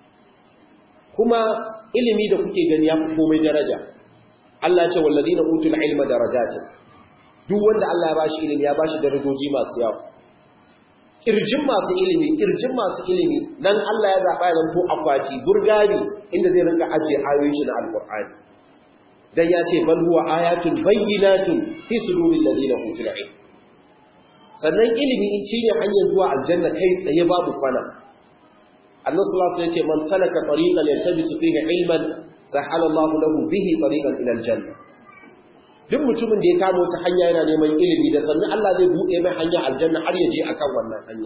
kuma ilimi da kuke gani ya fi komai daraja Allah ce wallazina utul ilma darajatin duk wanda Allah ya bashi ilimi ya bashi darajoji masu yawa kirjin masu ilimi kirjin masu ilimi nan Allah ya zaba ya zanto akwati burgani inda zai rinka ajiye ayoyin shi na alqur'ani dan ya ce bal huwa ayatun bayyinatun fi suduril ladina utul ilm sannan ilimi shine hanyar zuwa aljanna kai tsaye babu kwana Allah sallallahu alaihi wasallam ya ce man salaka tariqan yaltabisu fihi ilman sahala Allahu lahu bihi tariqan ila aljanna duk mutumin da ya kamo ta hanya yana neman ilimi da sannan Allah zai buɗe mai hanya aljanna har ya je akan wannan hanya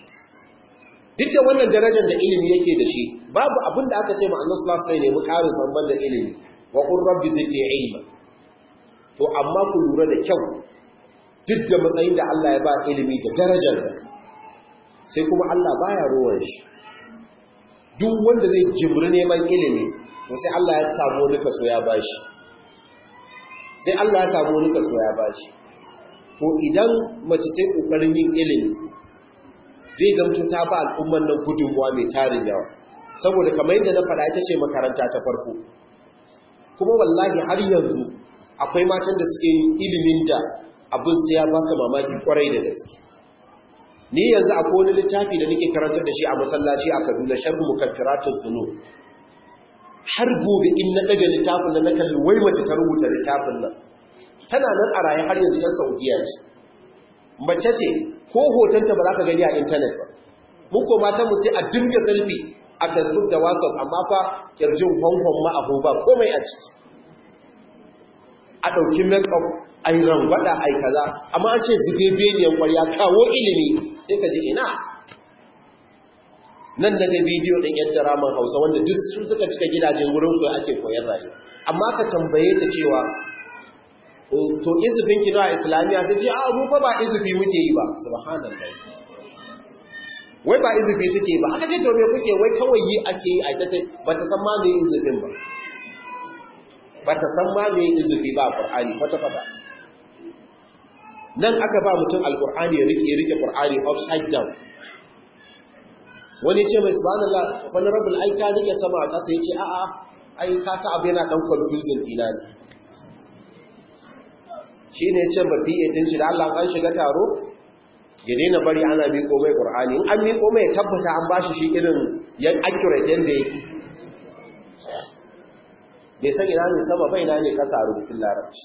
duk da wannan darajar da ilimi yake da shi babu abin da aka ce ma Allah sallallahu alaihi wasallam ne ƙarin samban da ilimi wa qur rabbi zidni ilma to amma ku lura da kyau duk da matsayin da Allah ya ba ilimi da darajarsa sai kuma Allah baya ruwan shi duk wanda zai jibri neman ilimi to sai Allah ya samu wani kaso ya bashi sai Allah ya samu wani kaso ya bashi to idan mace ta kokarin yin ilimi zai zamto ta ba al'umman nan gudunmuwa mai tarin yawa saboda kamar yadda na faɗa ita ce makaranta ta farko kuma wallahi har yanzu akwai matan da suke yin ilimin da abin sai ya baka mamaki kwarai da gaske ni yanzu akwai wani littafi da nake karantar da shi a masallaci a Kaduna sharhu mukaffiratuz dhunub har gobe in na daga littafin nan na kalli wai mace ta rubuta littafin nan tana nan a raye har yanzu yan Saudiya ce mace ce ko hotonta ba za ka gani a intanet ba mu ko matan mu sai a dinga selfie a Facebook da WhatsApp amma fa kirjin honhon ma abu ba komai a ciki a ɗauki make-up a yi rangwada a yi kaza amma an ce zube beniyan kwarya kawo ilimi sai ka ji ina nan daga bidiyo ɗin yadda ramin hausa wanda duk su suka cika gidajen wurin su ake koyar rayuwa amma ka tambaye ta cewa to izufin kina a islamiyya ta ce a mu fa ba izufi muke yi ba subhanallah wai ba izufi suke ba aka ce to me kuke wai kawai yi ake yi a ita ba ta san ma me izufin ba ba ta san ma me izufi ba a qur'ani kwata kwata nan aka ba mutum alqur'ani ya rike rike qur'ani upside down wani ce mai subhanallah wani rabbul ai ka rike sama a ƙasa yace a'a ai ka sa abu yana dan confusing ina ne shine yace ba fiye din shi da Allah an shiga taro ya daina bari ana miƙo mai qur'ani in an miƙo mai tabbata an bashi shi irin yan accurate yanda yake bai san ina ne sama bai ina ne ƙasa rubutun larabci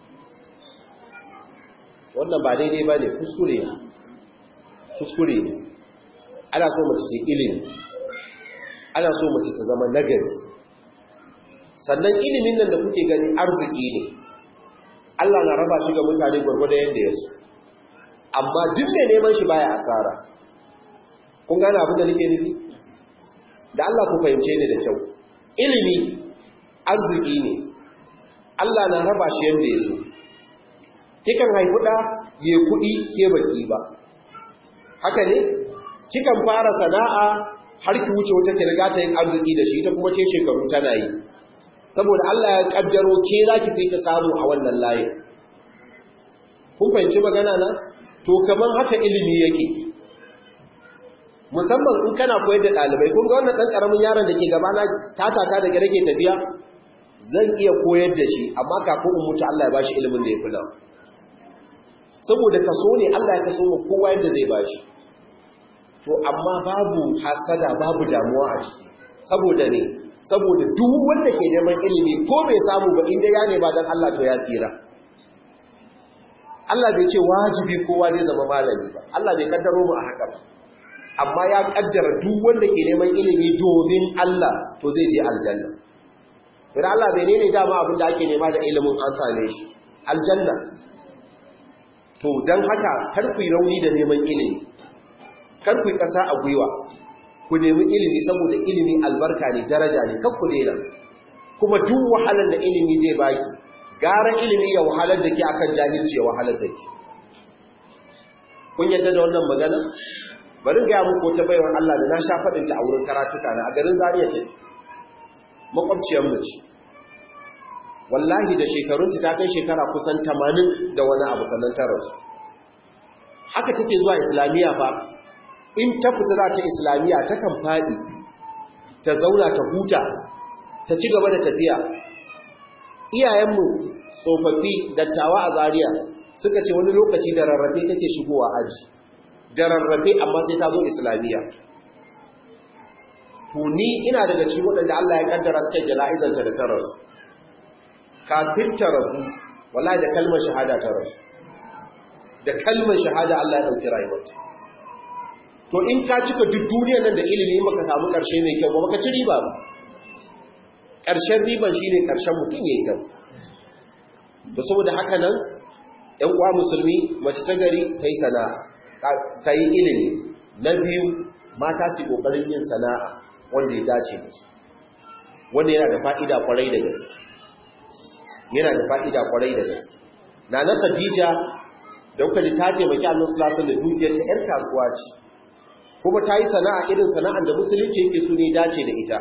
wannan ba daidai ba ne kuskure ne kuskure ne ana so mace ce ilimi ana so mace ta zama nagari sannan ilimin nan da kuke gani arziki ne Allah na raba shi ga mutane gwargwado yadda ya so amma duk mai neman shi baya asara kun gane abin da nake nufi da Allah ku fahimce ni da kyau ilimi arziki ne Allah na raba shi yadda ya so kikan haifi ɗa ya kuɗi ke baki ba haka ne kikan fara sana'a har ki wuce wata kirga ta yin arziki da shi ta kuma ce shekaru tana yi saboda Allah ya kaddaro ke za ki fita samu a wannan layin kun fahimci magana na to kaman haka ilimi yake musamman in kana koyar da ɗalibai kun ga wannan ɗan ƙaramin yaron da ke gabana tatata da gare ke tafiya zan iya koyar da shi amma kafin in mutu Allah ya bashi ilimin da ya fi nawa saboda kaso ne Allah ya kaso mu kowa yadda zai bashi to amma babu hasada babu damuwa a ciki saboda ne saboda duk wanda ke neman ilimi ko bai samu ba inda ya nema don Allah to ya tsira Allah bai ce wajibi kowa zai zama malami ba Allah bai kaddaro mu a haka ba amma ya kaddara duk wanda ke neman ilimi domin Allah to zai je aljanna idan Allah bai ne dama abin da ake nema da ilimin an same shi aljanna to don haka kar ku yi rauni da neman ilimi kar ku yi ƙasa a gwiwa ku nemi ilimi saboda ilimi albarka ne daraja ne kan ku daina kuma duk wahalar da ilimi zai baki gara ilimi ya wahalar da ke akan jahilci ya wahalar da ke kun yadda da wannan magana bari ga muku ta baiwar Allah da na sha faɗinta a wurin karatuka na a garin Zariya ce makwabciyar mu ce wallahi da shekarunta ta kai shekara kusan 80 da wani abu sannan ta rasu haka take zuwa islamiyya fa in ta fita za ta islamiyya ta kan faɗi ta zauna ta huta ta ci gaba da tafiya iyayenmu tsofaffi dattawa a Zariya suka ce wani lokaci da rarrafe take shigowa aji da rarrafe amma sai ta zo islamiyya to ni ina daga cikin waɗanda Allah ya kaddara suka jana'izanta da ta rasu kafin ta rasu wallahi da kalmar shahada ta rasu da kalmar shahada Allah ya dauki rayuwarta to in ka cika duk duniyar nan da ilimi baka samu karshe mai kyau ba baka ci riba ba karshen riban shine karshen mutum yayi kyau to saboda haka nan ƴan uwa musulmi mace ta gari ta yi sana'a ta yi ilimi na biyu mata su kokarin yin sana'a wanda ya dace da su wanda yana da fa'ida kwarai da gaske yana da fa'ida kwarai da gaske na na Khadija da kuka ji ta ce maki annabi sallallahu alaihi da dukiyar ta yar kasuwa ce kuma ta yi sana'a irin sana'ar da musulunci yake so ne dace da ita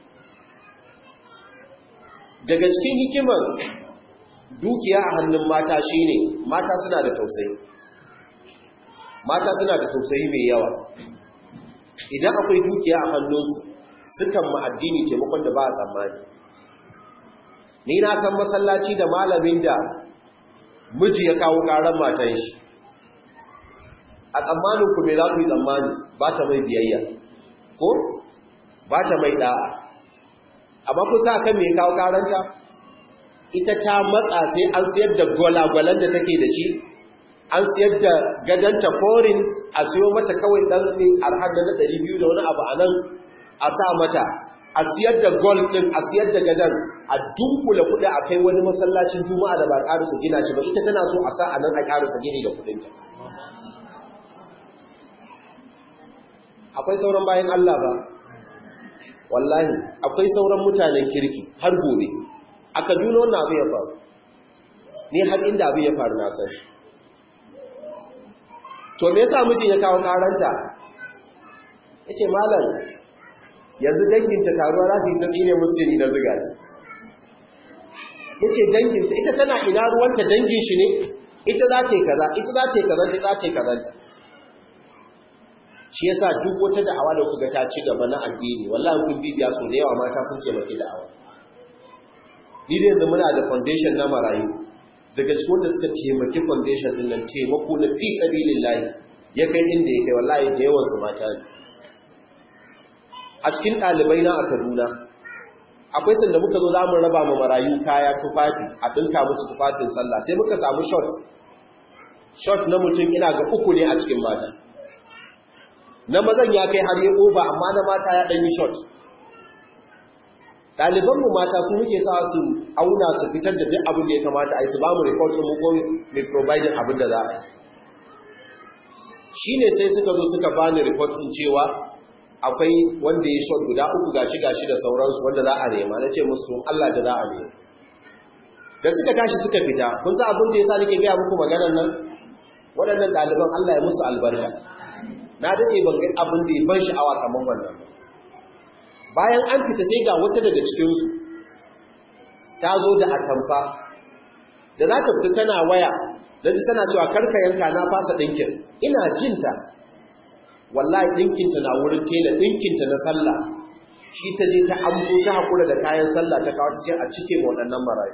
daga cikin hikimar dukiya a hannun mata shine mata suna da tausayi mata suna da tausayi mai yawa idan akwai dukiya a hannunsu sukan ma addini taimakon da ba a tsammani ni na san masallaci da malamin da miji ya kawo karan matan shi a tsammanin ku me za ku yi tsammani ba ta mai biyayya ko ba ta mai da'a amma ku sa kan me ya kawo karanta ita ta matsa sai an siyar da gwalagwalan da take da shi an siyar da gadanta forin a siyo mata kawai ɗan ne arhar da na 200 da wani abu a nan a sa mata a siyar da gold ɗin a siyar da gadan a dunkula kuɗi a kai wani masallacin juma'a da ba ƙarisa gina shi ba ita tana so a sa a nan a ƙarisa gini da kuɗinta akwai sauran bayan Allah ba wallahi akwai sauran mutanen kirki har gobe a kaduna wannan abu ya faru ni har inda abu ya faru na san to me yasa mijin ya kawo karanta yace malam yanzu danginta taruwa za su yi tsine musulmi na ziga ta yace danginta ita tana ina ruwanta dangin shi ne ita za ta yi kaza ita za ta yi kaza ita za ta yi kazanta shi yasa duk wata da'awa da kuka ta ci gaba na addini wallahi kun bibiya so da yawa mata sun ce maki da'awa ni da yanzu muna da foundation na marayu daga cikin wanda suka taimaki foundation din nan taimako na fi sabilillahi ya kai inda ya kai wallahi da yawan su mata ne a cikin ɗalibai na a Kaduna akwai sanda muka zo za mu raba ma marayu kaya tufafi a ɗinka musu tufafin sallah sai muka samu shot shot na mutum ina ga uku ne a cikin mata na mazan ya kai har ya ƙoba amma na mata ya ɗanyi shot ɗalibanmu mata su muke sa su auna su fitar da duk abin da ya kamata a yi su ba mu reportin mu ko mai providing abin da za a yi shi ne sai suka zo suka ba ni reportin cewa akwai wanda ya shot guda uku gashi gashi da sauransu wanda za a nema na ce musu Allah da za a nema da suka tashi suka fita kun sa abin da ya sa nake gaya muku maganar nan waɗannan ɗaliban Allah ya musu albarka na daɗe ban ga abin da ya ban sha'awa kamar wannan bayan an fita sai ga wata daga cikinsu ta zo da atamfa da za ta fita tana waya da ji tana cewa karka yanka na fasa ɗinkin ina jinta wallahi ɗinkinta na wurin tela ɗinkinta na sallah shi ta je ta amso ta haƙura da kayan sallah ta kawo ta ce a cike waɗannan marayu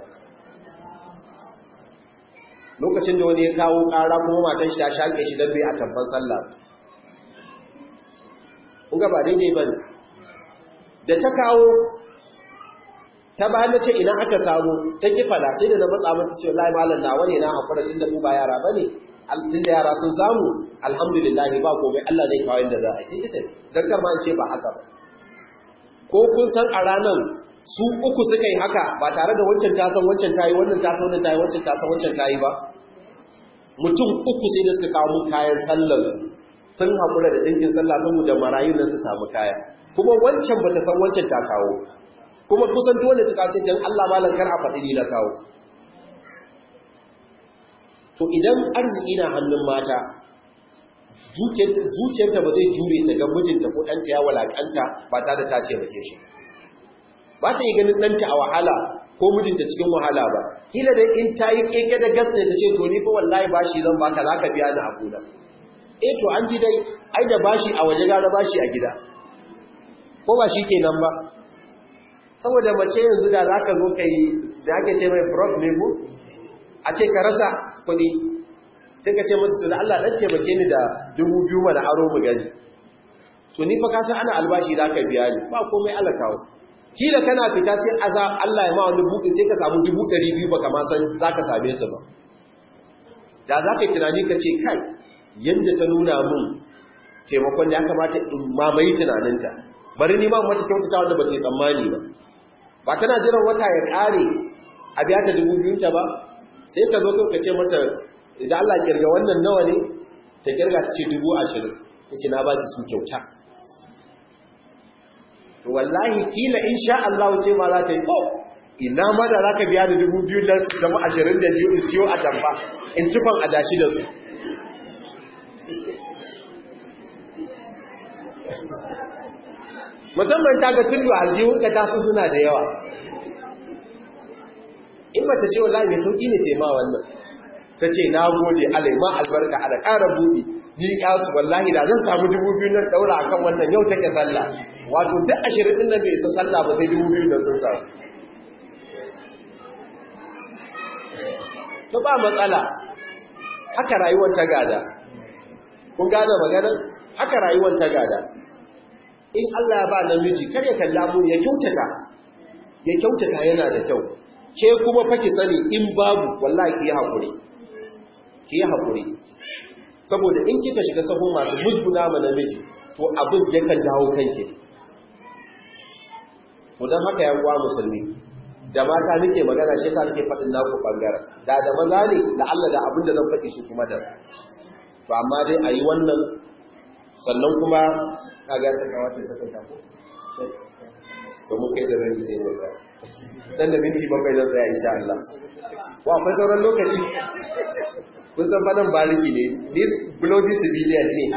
lokacin da wani ya kawo ƙara kuma matan shi ta shaƙe shi don bai a tabban sallah kuga ba daidai ba da ta kawo ta bayan na ce ina aka samu ta ki fada sai da na matsa mata ce wallahi malam na wani na hakura tun da mu ba yara bane tun da yara sun samu alhamdulillah ba komai Allah zai kawo inda za a yi sai ta dan kar ma ce ba haka ba ko kun san a ranan su uku suka yi haka ba tare da wancan ta san wancan tayi wannan ta san wannan tayi wancan ta san wancan tayi ba mutum uku sai da suka kawo mun kayan sallar su sun hakura da dinkin sallah saboda marayun nan su samu kaya kuma wancan bata san wancan ta kawo kuma kusan dole ta kace dan Allah malan kar a faɗi ni na kawo to idan arziki na hannun mata zuciyarta ba zai jure ta ga mijinta ko ɗanta ya walakanta ba tare da ta ce mace shi ba ta yi ganin ɗanta a wahala ko mijinta cikin wahala ba kila da in ta yi keke da gas ne ta ce to ni fa wallahi bashi zan baka za ka biya ni a kuna eh to an ji dai ai da bashi a waje gara bashi a gida ko ba shi kenan ba saboda mace yanzu da za ka zo ka yi da ake ce mai prof ne ko a ce ka rasa kuɗi sai ka ce masu tuna Allah ɗan taimake ni da dubu biyu mana aro mu gani to ni fa kasan ana albashi da ka biya ni ba komai Allah kawo kila kana fita sai aza Allah ya ma wani buɗe sai ka samu dubu ɗari biyu ba kama san za ka same su ba da za ka yi tunani ka ce kai yadda ta nuna min taimakon da ya kamata in mamaye tunaninta bari ni ma mata kyautata wanda ba ta yi tsammani ba ba tana jiran wata ya ƙare a biya ta dubu biyunta ba sai ka zo ka ce mata idan Allah kirga wannan nawa ne ta kirga ta ce dubu ashirin ta ce na ba ki su kyauta to wallahi kila in sha Allah ce ma za ta yi oh ina ma da za ka biya da dubu biyu da zama ashirin da biyu in siyo a tamfa in cifan adashi da su musamman ta ga tudu aljihunka ta su suna da yawa in mata ce wallahi mai sauki ne ce ma wannan ta ce na gode alaima albarka a da ƙara buɗi ni ƙasu wallahi da zan samu dubu biyu nan ɗaura a kan wannan yau take sallah wato duk ashirin ɗin nan bai isa sallah ba sai dubu biyu nan sun samu to ba matsala haka rayuwar ta gada kun gane maganar haka rayuwar ta gada in Allah ya ba namiji kar ya kalla mu ya kyautata ya kyautata yana da kyau ke kuma faki sani in babu wallahi ki hakuri ki hakuri saboda in kika shiga sahun masu musguna ma namiji to abin yakan dawo kanki to dan haka yan uwa musulmi da mata nake magana shi yasa nake faɗin naku bangaren da da maza ne da Allah da abin da zan faɗi shi kuma da to amma dai ayi wannan sannan kuma kaga ta kawace ta kai ko to mun kai da ran sai mu sa dan da minti bakwai zan tsaya insha Allah wa akwai sauran lokaci kun san fadan bariki ne ni bloody civilian ne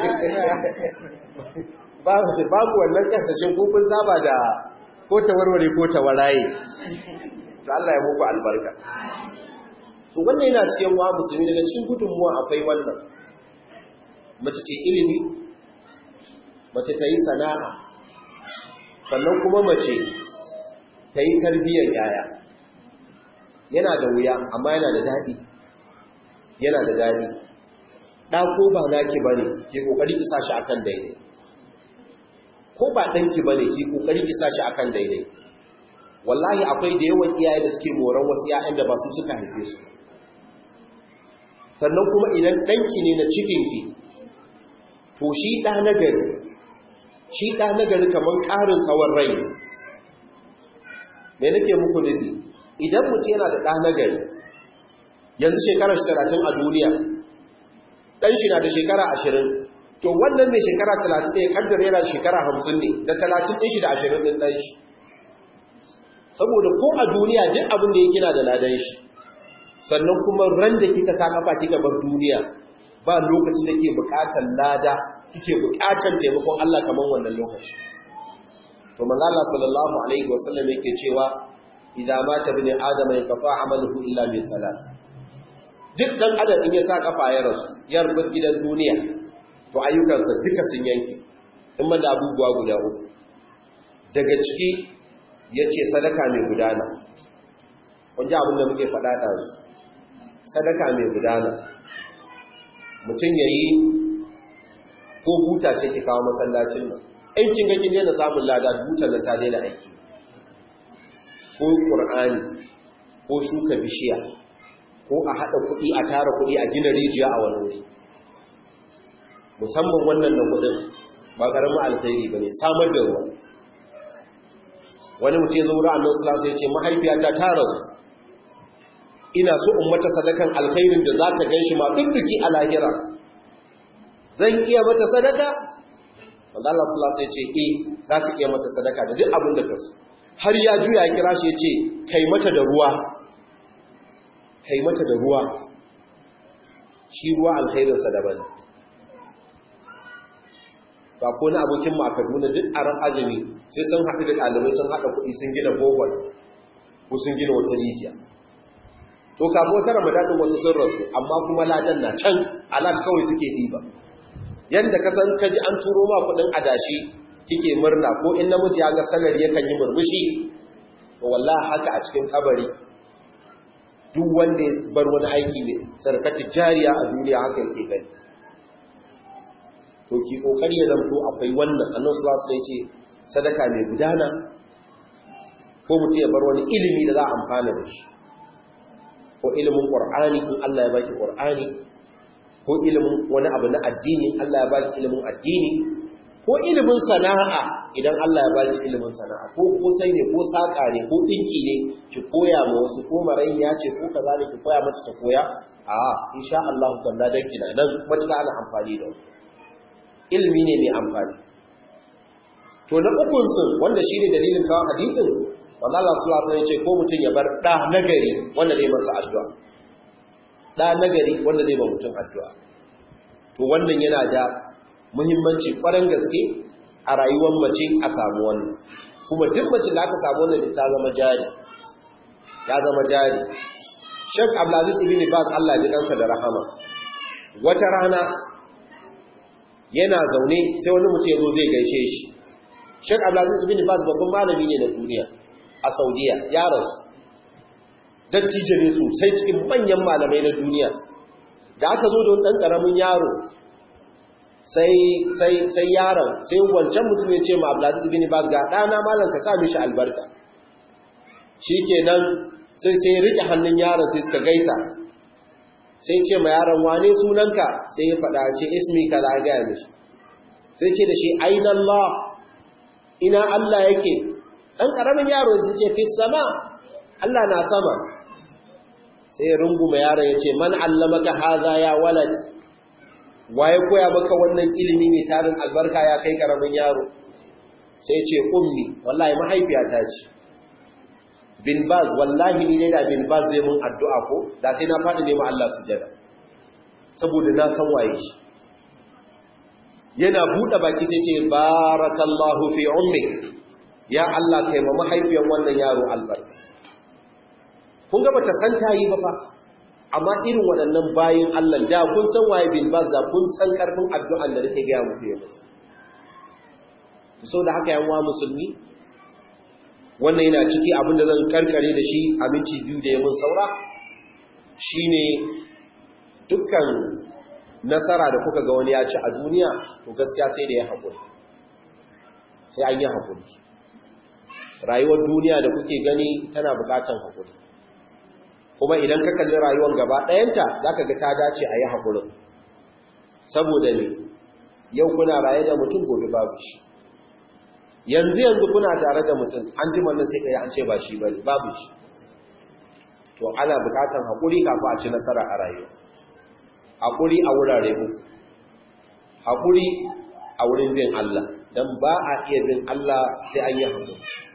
ba su babu wannan kasashen ko kun saba da ko ta warware ko ta waraye to Allah ya muku albarka to wannan yana cikin wa musulmi daga cikin gudunmuwa akwai wannan mace ce ilimi mace ta yi sana'a sannan kuma mace ta yi tarbiyyar yaya yana da wuya amma yana da daɗi yana da daɗi ɗako ba naki ba ne ke ƙoƙari ki sashi akan daidai ko ba ɗanki ba ne ke ƙoƙari ki sashi akan daidai wallahi akwai da yawan iyaye da suke moran wasu ‘ya'yan da ba su suka haife su sannan kuma idan ɗanki ne na cikinki to shi ɗa na gari shi ɗa na gari kamar ƙarin tsawon rai ne me nake muku nufi idan mutum yana da ɗa na gari yanzu shekarar shi talatin a duniya ɗan shi na da shekara ashirin to wannan mai shekara talatin ɗaya ƙaddar yana da shekara hamsin ne da talatin ɗin shi da ashirin ɗin ɗan shi saboda ko a duniya duk abin da ya kina da ladan shi sannan kuma ran da kika sa kafa kika bar duniya ba lokacin da ke buƙatar lada kike buƙatar taimakon Allah kamar wannan lokaci to manzo Allah sallallahu alaihi wasallam yake cewa idza mata ibn adam yanqata amaluhu illa min salat duk dan adam in ya sa kafa ya rasu ya rubar gidan duniya to ayyukansa duka sun yanke in man da abubuwa guda uku daga ciki yace sadaka mai gudana kun ji abin da muke faɗa ɗazu sadaka mai gudana mutum ya yi ko buta ce ki kawo masallacin nan in kin ga kin daina samun lada butar nan ta daina aiki ko ƙur'ani ko shuka bishiya ko a haɗa kuɗi a tara kuɗi a gina rijiya a wani wuri musamman wannan na kuɗin ba ƙaramin alkhairi ba ne samar da ruwa wani mutum ya zo wurin annan sulasa ya ce mahaifiyata ta rasu ina so in mata sadakan alkhairin da za ta gan shi ma dudduki a lahira zan iya mata sadaka wanda Allah sulasa ya ce eh za ka iya mata sadaka da duk abin da ka so har ya juya ya kira shi ya ce kai mata da ruwa kai mata da ruwa shi ruwa alkhairinsa daban ba ko na abokin mu a Kaduna duk a ran azumi sai sun haɗu da ɗalibai sun haɗa kuɗi sun gina bohol ko sun gina wata rijiya to kafin wata ramadan din wasu sun rasu amma kuma ladan na can alat kawai suke ɗiba yanda ka san kaji an turo ma kuɗin adashi kike murna ko in namiji ya ga salari yakan yi murmushi to wallahi haka a cikin kabari duk wanda ya bar wani aiki ne sarkaci jariya a duniya haka yake gani to ki kokari ya zanto akwai wannan annabi sallallahu alaihi wasallam ce sadaka mai gudana ko mutum ya bar wani ilimi da za a amfana da shi ko ilimin qur'ani in Allah ya baki qur'ani ko ilimin wani abu na addini Allah ya baki ilimin addini ko ilimin sana'a idan Allah ya baki ilimin sana'a ko kosai ne ko saka ne ko dinki ne ki koya ma wasu ko marayya ce ko kaza ne ki koya mata ta koya a insha Allah kan da kina nan matuƙa ana amfani da wani ilimi ne mai amfani to na ukun sun wanda shine dalilin kawo hadisin wanda Allah sallallahu alaihi wasallam ya ce ko mutum ya bar da nagari wanda zai masa addu'a da nagari wanda zai ba mutum addu'a to wannan yana da muhimmanci kwarin gaske a rayuwar mace a samu wannan kuma duk mace da aka samu wannan ta zama jari ta zama jari Sheikh Abdulaziz ibn Baz Allah ya ji kansa da rahama wata rana yana zaune sai wani mutum ya zo zai gaishe shi Sheikh Abdulaziz ibn Baz babban malami ne na duniya a Saudiya ya rasu dattijo ne sosai cikin manyan malamai na duniya da aka zo da wani ɗan ƙaramin yaro sai sai sai yaron sai wancan mutum ya ce ma Abdulaziz ibn Baz ga ɗana malam ka sa mishi albarka shikenan sai sai rike hannun yaron sai suka gaisa sai ce ma yaron wane sunanka sai ya faɗa ce ismi kaza ga mishi sai ce da shi aina Allah ina Allah yake dan karamin yaro sai ce fi sama Allah na sama sai ya rungume yaron ya ce man allamaka hadha ya walad waye koya maka wannan ilimi mai tarin albarka ya kai karamin yaro sai ce ummi wallahi mahaifiyata ce bin baz wallahi ni ne da bin baz zai mun addu'a ko da sai na faɗi ne ma Allah sujada saboda na san waye shi yana buɗe baki sai ce barakallahu fi ummik ya Allah kai ma mahaifiyar wannan yaro albarka kun ga bata san tayi ba fa amma irin waɗannan bayin Allah da kun san waye bin baz da kun san karfin addu'an da nake ga muku yau so da haka yan wa musulmi wannan yana ciki abin da zan karkare da shi a minti biyu da yamin saura shine dukkan nasara da kuka ga wani ya ci a duniya to gaskiya sai da ya haƙuri sai an yi haƙuri rayuwar duniya da kuke gani tana buƙatan haƙuri kuma idan ka kalli rayuwar gaba ɗayanta za ka ga ta dace a yi haƙurin saboda ne yau kuna raye da mutum gobe babu shi yanzu yanzu kuna tare da mutum an ji wannan sai kai an ce ba shi bane babu shi to ana bukatan hakuri kafin a ci nasara a rayuwa hakuri a wurare uku hakuri a wurin bin Allah dan ba a iya bin Allah sai an yi hakuri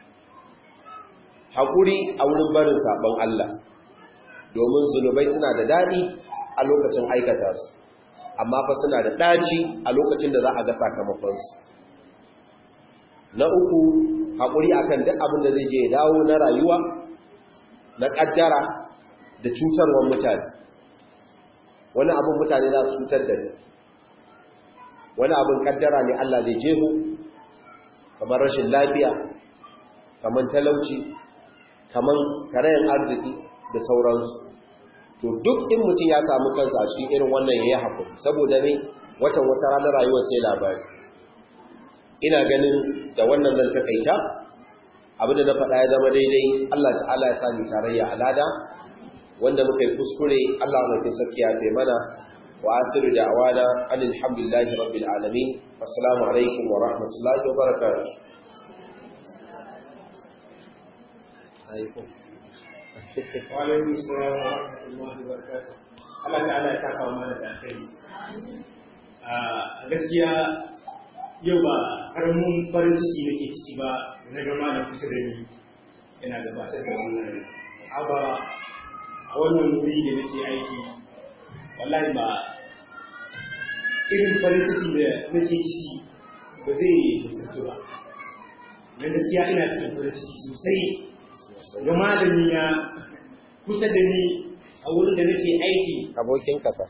hakuri a wurin barin sabon Allah domin zunubai suna da dadi a lokacin aikata su amma fa suna da daci a lokacin da za a ga sakamakon su na uku haƙuri akan duk abin da zai je dawo na rayuwa na ƙaddara da cutarwar mutane wani abin mutane za su cutar da ni wani abin ƙaddara ne Allah zai jeho kamar rashin lafiya kamar talauci kamar karayen arziki da sauransu to duk in mutum ya samu kansa a cikin irin wannan ya yi haƙuri saboda ne watan wata ranar rayuwar sai labari ina ganin da wannan zan takaita abinda na faɗa ya zama daidai Allah ta'ala ya sami tarayya alada wanda muka yi kuskure Allah mafi sarki ya fi mana wa asiru da awana alhamdulillahi rabbil alamin assalamu alaikum wa rahmatullahi wa barakatuh Wa'alaikum salam wa rahmatullahi wa barakatuh. Allah ta'ala ya kafa mana da alkhairi. A gaskiya yau ba karamin farin ciki nake ciki ba na ga malam kusa da ni yana gabatar da wannan aba a wannan wuri da nake aiki wallahi ba irin farin ciki da nake ciki ba zai mutuntu ba na gaskiya ina cikin farin ciki sosai ga malami na kusa da ni a wurin da nake aiki abokin kasa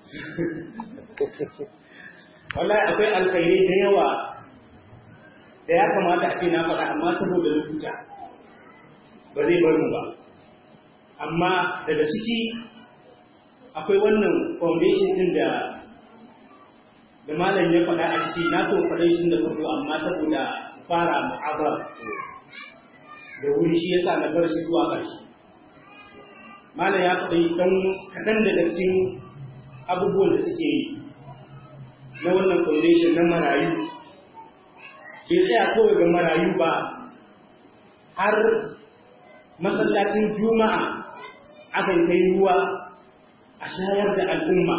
wallahi akwai alkhairai da yawa da ya kamata a ce na faɗa amma saboda lokuta ba zai bar mu ba amma daga ciki akwai wannan foundation din da da malam ya faɗa a ciki na so faɗa shi da farko amma saboda fara mu'abar da wuri shi yasa na bar shi zuwa ƙarshe malam ya faɗi ɗan kaɗan daga cikin abubuwan da suke yi na wannan foundation na marayu bai tsaya kawai ga marayu ba har masallacin juma'a akan kai ruwa a shayar da al'umma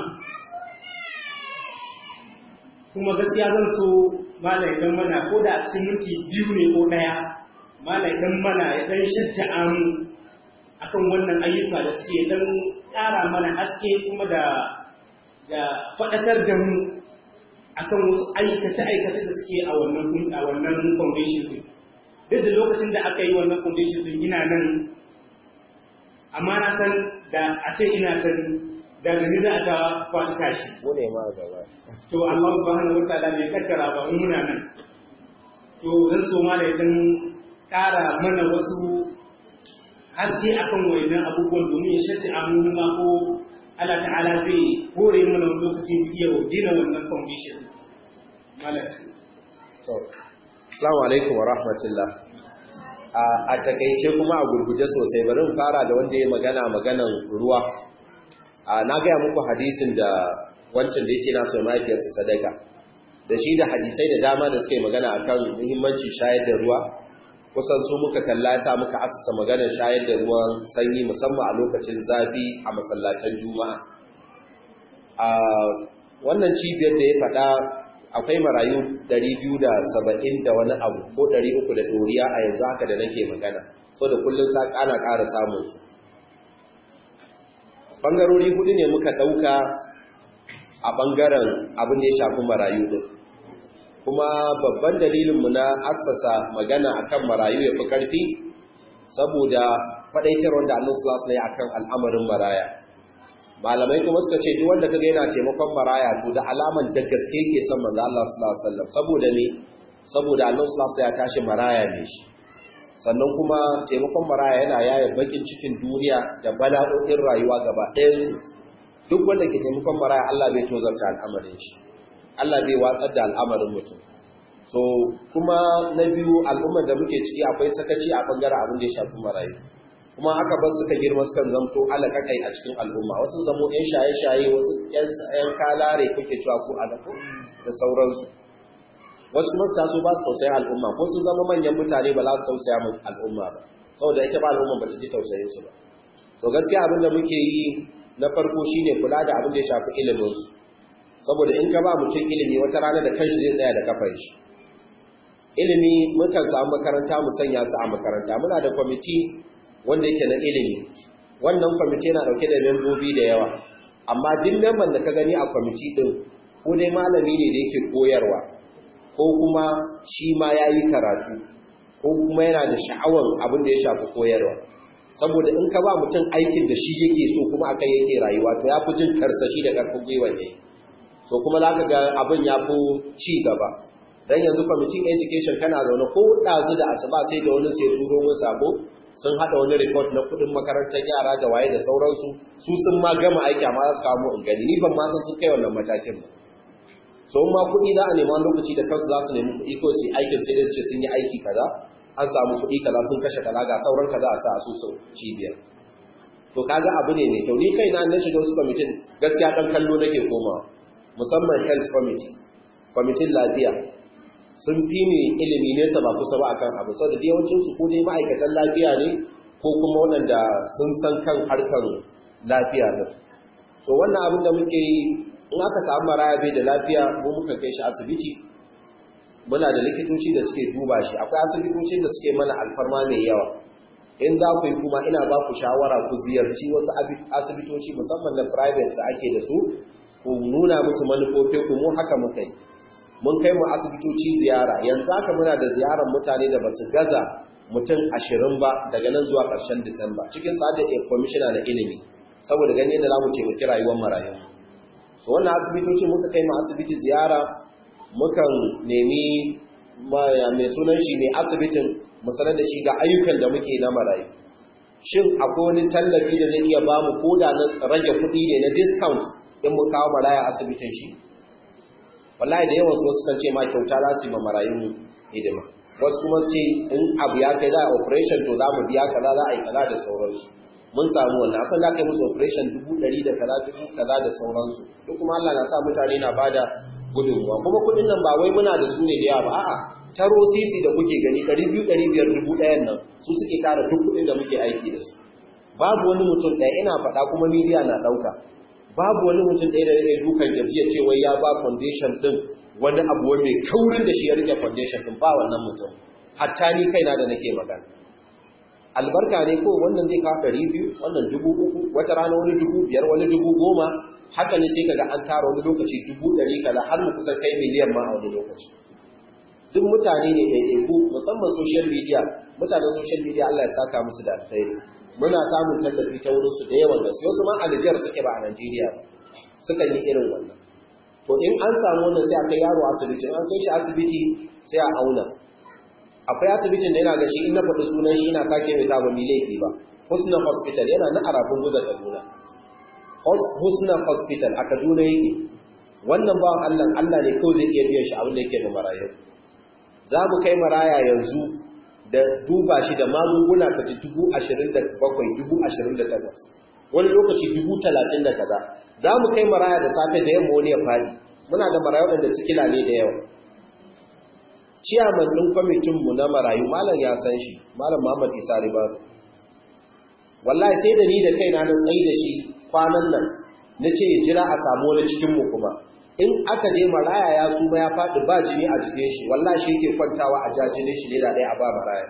kuma gaskiya zan so malai dan mana ko da a cikin minti biyu ne ko ɗaya malai dan mana ya dan shajja'a mu akan wannan ayyuka da suke dan ƙara mana haske kuma da da faɗakar da mu akan wasu aikace-aikace da suke a wannan a wannan foundation din duk da lokacin da aka yi wannan foundation din ina nan amma na san da a ce ina san da gani za a ta kwaɗi tashi mu ne ma gaba to Allah subhanahu wa ta'ala bai kaddara ba mu muna nan to zan so ma da dan ƙara mana wasu haske akan wayannan abubuwan domin ya shatti amu ma ko Allah ta'ala zai hore mana lokacin iya dina wannan foundation malak to assalamu alaikum wa rahmatullah a takaice kuma a gurguje sosai bari in fara da wanda ya magana maganan ruwa na gaya muku hadisin da wancan da yake na so mahaifiyarsa sadaka da shi da hadisai da dama da suka yi magana akan muhimmancin shayar da ruwa kusan su muka kalla ya sa muka asasa maganar shayar da ruwan sanyi musamman a lokacin zafi a masallacin juma'a a wannan cibiyar da ya faɗa akwai marayu 270 da wani abu ko 300 da ɗoriya a yanzu haka da nake magana so da kullum sa ƙana ƙara samun su ɓangarori hudu ne muka ɗauka a ɓangaren abin da ya shafi marayu ɗin kuma babban dalilinmu na assasa magana akan marayu ya fi ƙarfi saboda faɗaitar wanda annan sulas ne akan al'amarin maraya malamai kuma suka ce duk wanda kaga yana taimakon maraya to da alaman da gaske ke son manzo Allah sallallahu alaihi wasallam saboda ne saboda annan sulas ya tashi maraya ne shi sannan kuma taimakon maraya yana yaya bakin cikin duniya da bala'o'in rayuwa gaba ɗayan duk wanda ke taimakon maraya Allah bai tozarta al'amarin shi Allah bai watsar da al'amarin mutum. So, kuma na biyu al'ummar da muke ciki akwai sakaci a ɓangaren abin da ya shafi marayu. Kuma haka ba suka girma suka zamto alaƙaƙai a cikin al'umma, wasu zamo ‘yan shaye-shaye, wasu ‘yan kalare kuke cewa ko alaƙo da sauransu. Wasu kuma su taso ba su tausayin al'umma, ko sun zama manyan mutane ba za su tausaya min al'umma ba, saboda ita ba al'umma ba ta ji tausayin su ba. So gaskiya abin da muke yi na farko shine kula da abin da ya shafi iliminsu. saboda in ka ba mutum ilimi wata rana da kanshi zai tsaya da kafan shi ilimi mukan samu makaranta mu sanya su a makaranta muna da kwamiti wanda yake na ilimi wannan kwamiti yana dauke da membobi da yawa amma duk memban da ka gani a kwamiti din ko dai malami ne da yake koyarwa ko kuma shi ma ya yi karatu ko kuma yana da sha'awan abin da ya shafi koyarwa saboda in ka ba mutum aikin da shi yake so kuma akai yake rayuwa to ya fi jin karsashi da ƙarfin gwiwa ne so kuma za ka ga abin ya fi ci gaba don yanzu kwamitin education kana zaune ko ɗazu da asuba sai da wani sai turo mun sabo sun haɗa wani report na kuɗin makarantar yara da waye da sauransu su sun ma gama aiki amma za su kawo mu in gani ni ban ma san sun kai wannan matakin ba so ma kuɗi za a nema lokaci da kansu za su nemi kuɗi ko su aikin sai dai ce sun yi aiki kaza an samu kuɗi kaza sun kashe kaza ga sauran kaza a sa asusun cibiyar to kaga abu ne mai kyau ni kai na na shiga wasu kwamitin gaskiya ɗan kallo nake komawa musamman health committee kwamitin lafiya sun fi ni ilimi nesa ba kusa ba akan abu sau da yawancin su ko dai ma'aikatan lafiya ne ko kuma waɗanda sun san kan harkar lafiya din so wannan abin da muke yi in aka samu maraya bai da lafiya mu muka kai shi asibiti muna da likitoci da suke duba shi akwai asibitocin da suke mana alfarma mai yawa in za ku yi kuma ina ba ku shawara ku ziyarci wasu asibitoci musamman na private da ake da su ku nuna musu manufofin ku mu haka muka yi mun kai mu asibitoci ziyara yanzu haka muna da ziyarar mutane da basu gaza mutum ashirin ba daga nan zuwa ƙarshen disamba cikin sa'ad da kwamishina na ilimi saboda gani yadda za mu taimaki rayuwar marayu so wannan asibitoci muka kai mu asibiti ziyara mukan nemi mai sunan shi mai asibitin mu sanar da shi ga ayyukan da muke na marayu shin akwai wani tallafi da zai iya bamu ko da na rage kuɗi ne na discount in mun kawo maraya asibitin shi wallahi da yawan wasu kan ce ma kyauta za su yi ma marayun hidima wasu kuma ce in abu ya kai za a operation to za mu biya kaza za a yi kaza da sauransu mun samu wannan akan da aka yi musu operation dubu ɗari da kaza dubu kaza da sauransu duk kuma Allah na sa mutane na bada gudunmuwa kuma kuɗin nan ba wai muna da su ne da yawa ba a'a taro sisi da kuke gani ɗari biyu ɗari biyar dubu ɗayan nan su suke tara duk kuɗin da muke aiki da su babu wani mutum ɗaya ina faɗa kuma media na ɗauka babu wani mutum ɗaya da zai dukan gajiya ce wai ya ba foundation ɗin wani abu mai kaurin da shi ya rike foundation ɗin ba wannan mutum hatta ni kaina da nake magana albarka ne ko wannan zai kawo ɗari biyu wannan dubu uku wata rana wani dubu biyar wani dubu goma haka ne sai kaga an tara wani lokaci dubu ɗari kaza har mu kusan kai miliyan ma a wani lokaci duk mutane ne ɗaiɗaiku musamman social media mutanen social media Allah ya saka musu da alkhairi muna samun tallafi ta wurinsu da yawan gaske wasu ma a Nijar suke ba a Najeriya ba sukan yi irin wannan to in an samu wannan sai a kai yaro asibiti an kai shi asibiti sai a auna akwai asibitin da yana ga shi in na faɗi sunan shi ina sake mai ta ba mi laifi ba Husna Hospital yana na arabun guzar Kaduna Husna Hospital a Kaduna yake wannan bawan Allah Allah ne kawai zai iya biyan shi abin da yake da marayu za mu kai maraya yanzu da duba shi da magunguna ka ji dubu ashirin da bakwai dubu ashirin da takwas wani lokaci dubu talatin da kaza za mu kai maraya da safe da yamma wani ya faɗi muna da marayu da sikila ne da yawa ciyaman ɗin kwamitinmu na marayu malam ya san shi malam muhammad isa ribaru wallahi sai da ni da kaina na tsayi da shi kwanan nan na ce ya jira a samu wani cikinmu kuma in aka je maraya ya suma ya faɗi ba jini a jikin shi wallahi shi yake kwantawa a jajinin shi ne da ɗaya a ba maraya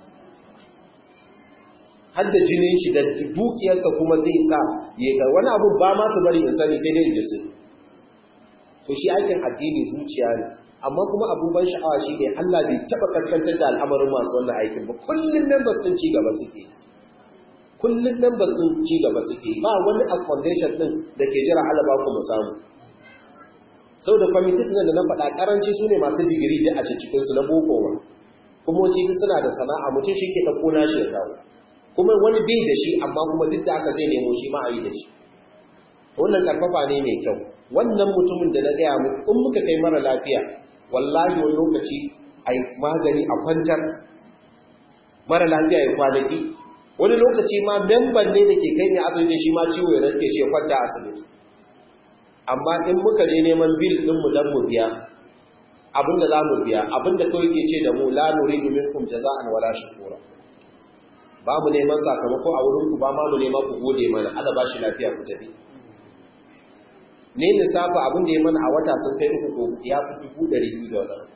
har da jinin shi da dukiyarsa kuma zai sa ya ga wani abu ba ma su bari in sani sai dai jisu to shi aikin addini zuciya ne amma kuma abun ban sha'awa shi ne Allah bai taɓa kaskantar da al'amarin masu wannan aikin ba kullum members ɗin ci gaba suke kullum members ɗin ci gaba suke ba wani accommodation ɗin da ke jira alaba ku mu samu sau da kwamitin nan da na faɗa ƙaranci su ne masu digiri da a cikinsu na boko ba kuma wace suna da sana'a mutum shi ke ɗauko nashi ya kawo kuma wani bai da shi amma kuma duk da aka zai nemo shi ma a yi da shi wannan ƙarfafa ne mai kyau wannan mutumin da na gaya muku in muka kai mara lafiya wallahi wani lokaci a yi magani a kwantar mara lafiya ya kwanaki wani lokaci ma memban ne da ke kai ne asibitin shi ma ciwo ya rake shi ya kwanta asibiti amma in muka je neman bil ɗinmu don mu biya abinda za mu biya abinda kawai ke ce da mu la nuri domin kum jaza'an wala shukura ba mu neman sakamako a wurinku ba ma mu neman ku gode mana ala ba shi lafiya ku tafi ne lissafa abin da ya mana a wata sun kai uku ko ya fi dubu ɗari biyu da wadanda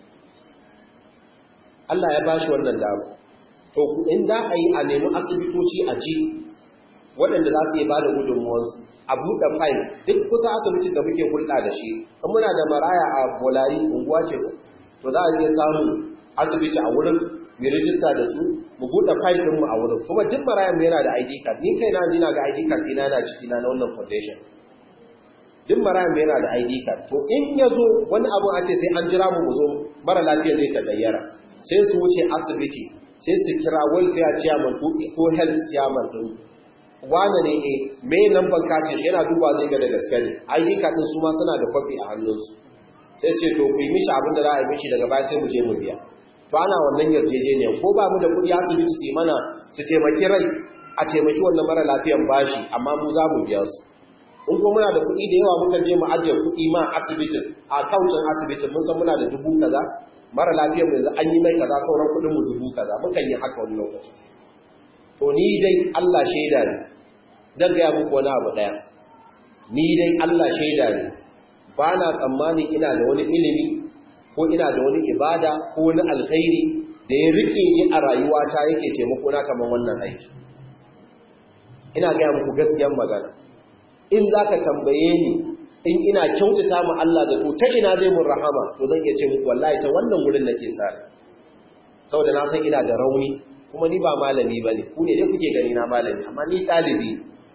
Allah ya ba shi wannan damu to in za a yi a nemi asibitoci a ji waɗanda za su yi ba da gudunmuwansu a buɗe fayil duk kusa asibitin da muke hulɗa da shi in muna da maraya a bolari unguwa ce to za a iya samun asibiti a wurin mai rijista da su mu buɗe fayil ɗinmu a wurin kuma duk marayan yana da ID card ni kai na ni na ga ID card ɗina na ciki na wannan foundation duk marayan yana da ID card to in ya zo wani abu a ce sai an jira mu mu zo mara lafiya zai ta gayyara sai su wuce asibiti sai su kira welfare chairman ko health chairman ɗin wane ne e me nan ban kace shi yana duba zai ga da gaske ne ID card ɗin su ma suna da kwafi a hannunsu sai ce to ku yi mishi abin da za a yi mishi daga baya sai mu je mu biya to to ana wannan yarjejeniya ko ba mu da kuɗi asibiti su mana su taimaki rai a taimaki wannan mara lafiyan bashi amma mu za mu biya su in kuma muna da kuɗi da yawa mukan je mu ajiye kuɗi ma asibitin a akautin asibitin mun san muna da dubu kaza mara lafiyar mu yanzu an yi mai kaza sauran kuɗin mu dubu kaza mukan yi haka wani lokaci to ni dai Allah shaida ne dan ga muku wani abu daya ni dai Allah shaida ne ba na tsammanin ina da wani ilimi ko ina da wani ibada ko wani alkhairi da ya rike ni a rayuwata yake taimako na kamar wannan aiki ina ga muku gaskiyar magana in zaka tambaye ni in ina kyautata mu Allah da to ta ina zai mun rahama to zan iya ce muku wallahi ta wannan wurin nake sa saboda na san ina da rauni kuma ni ba malami bane ku ne dai kuke gani na malami amma ni dalibi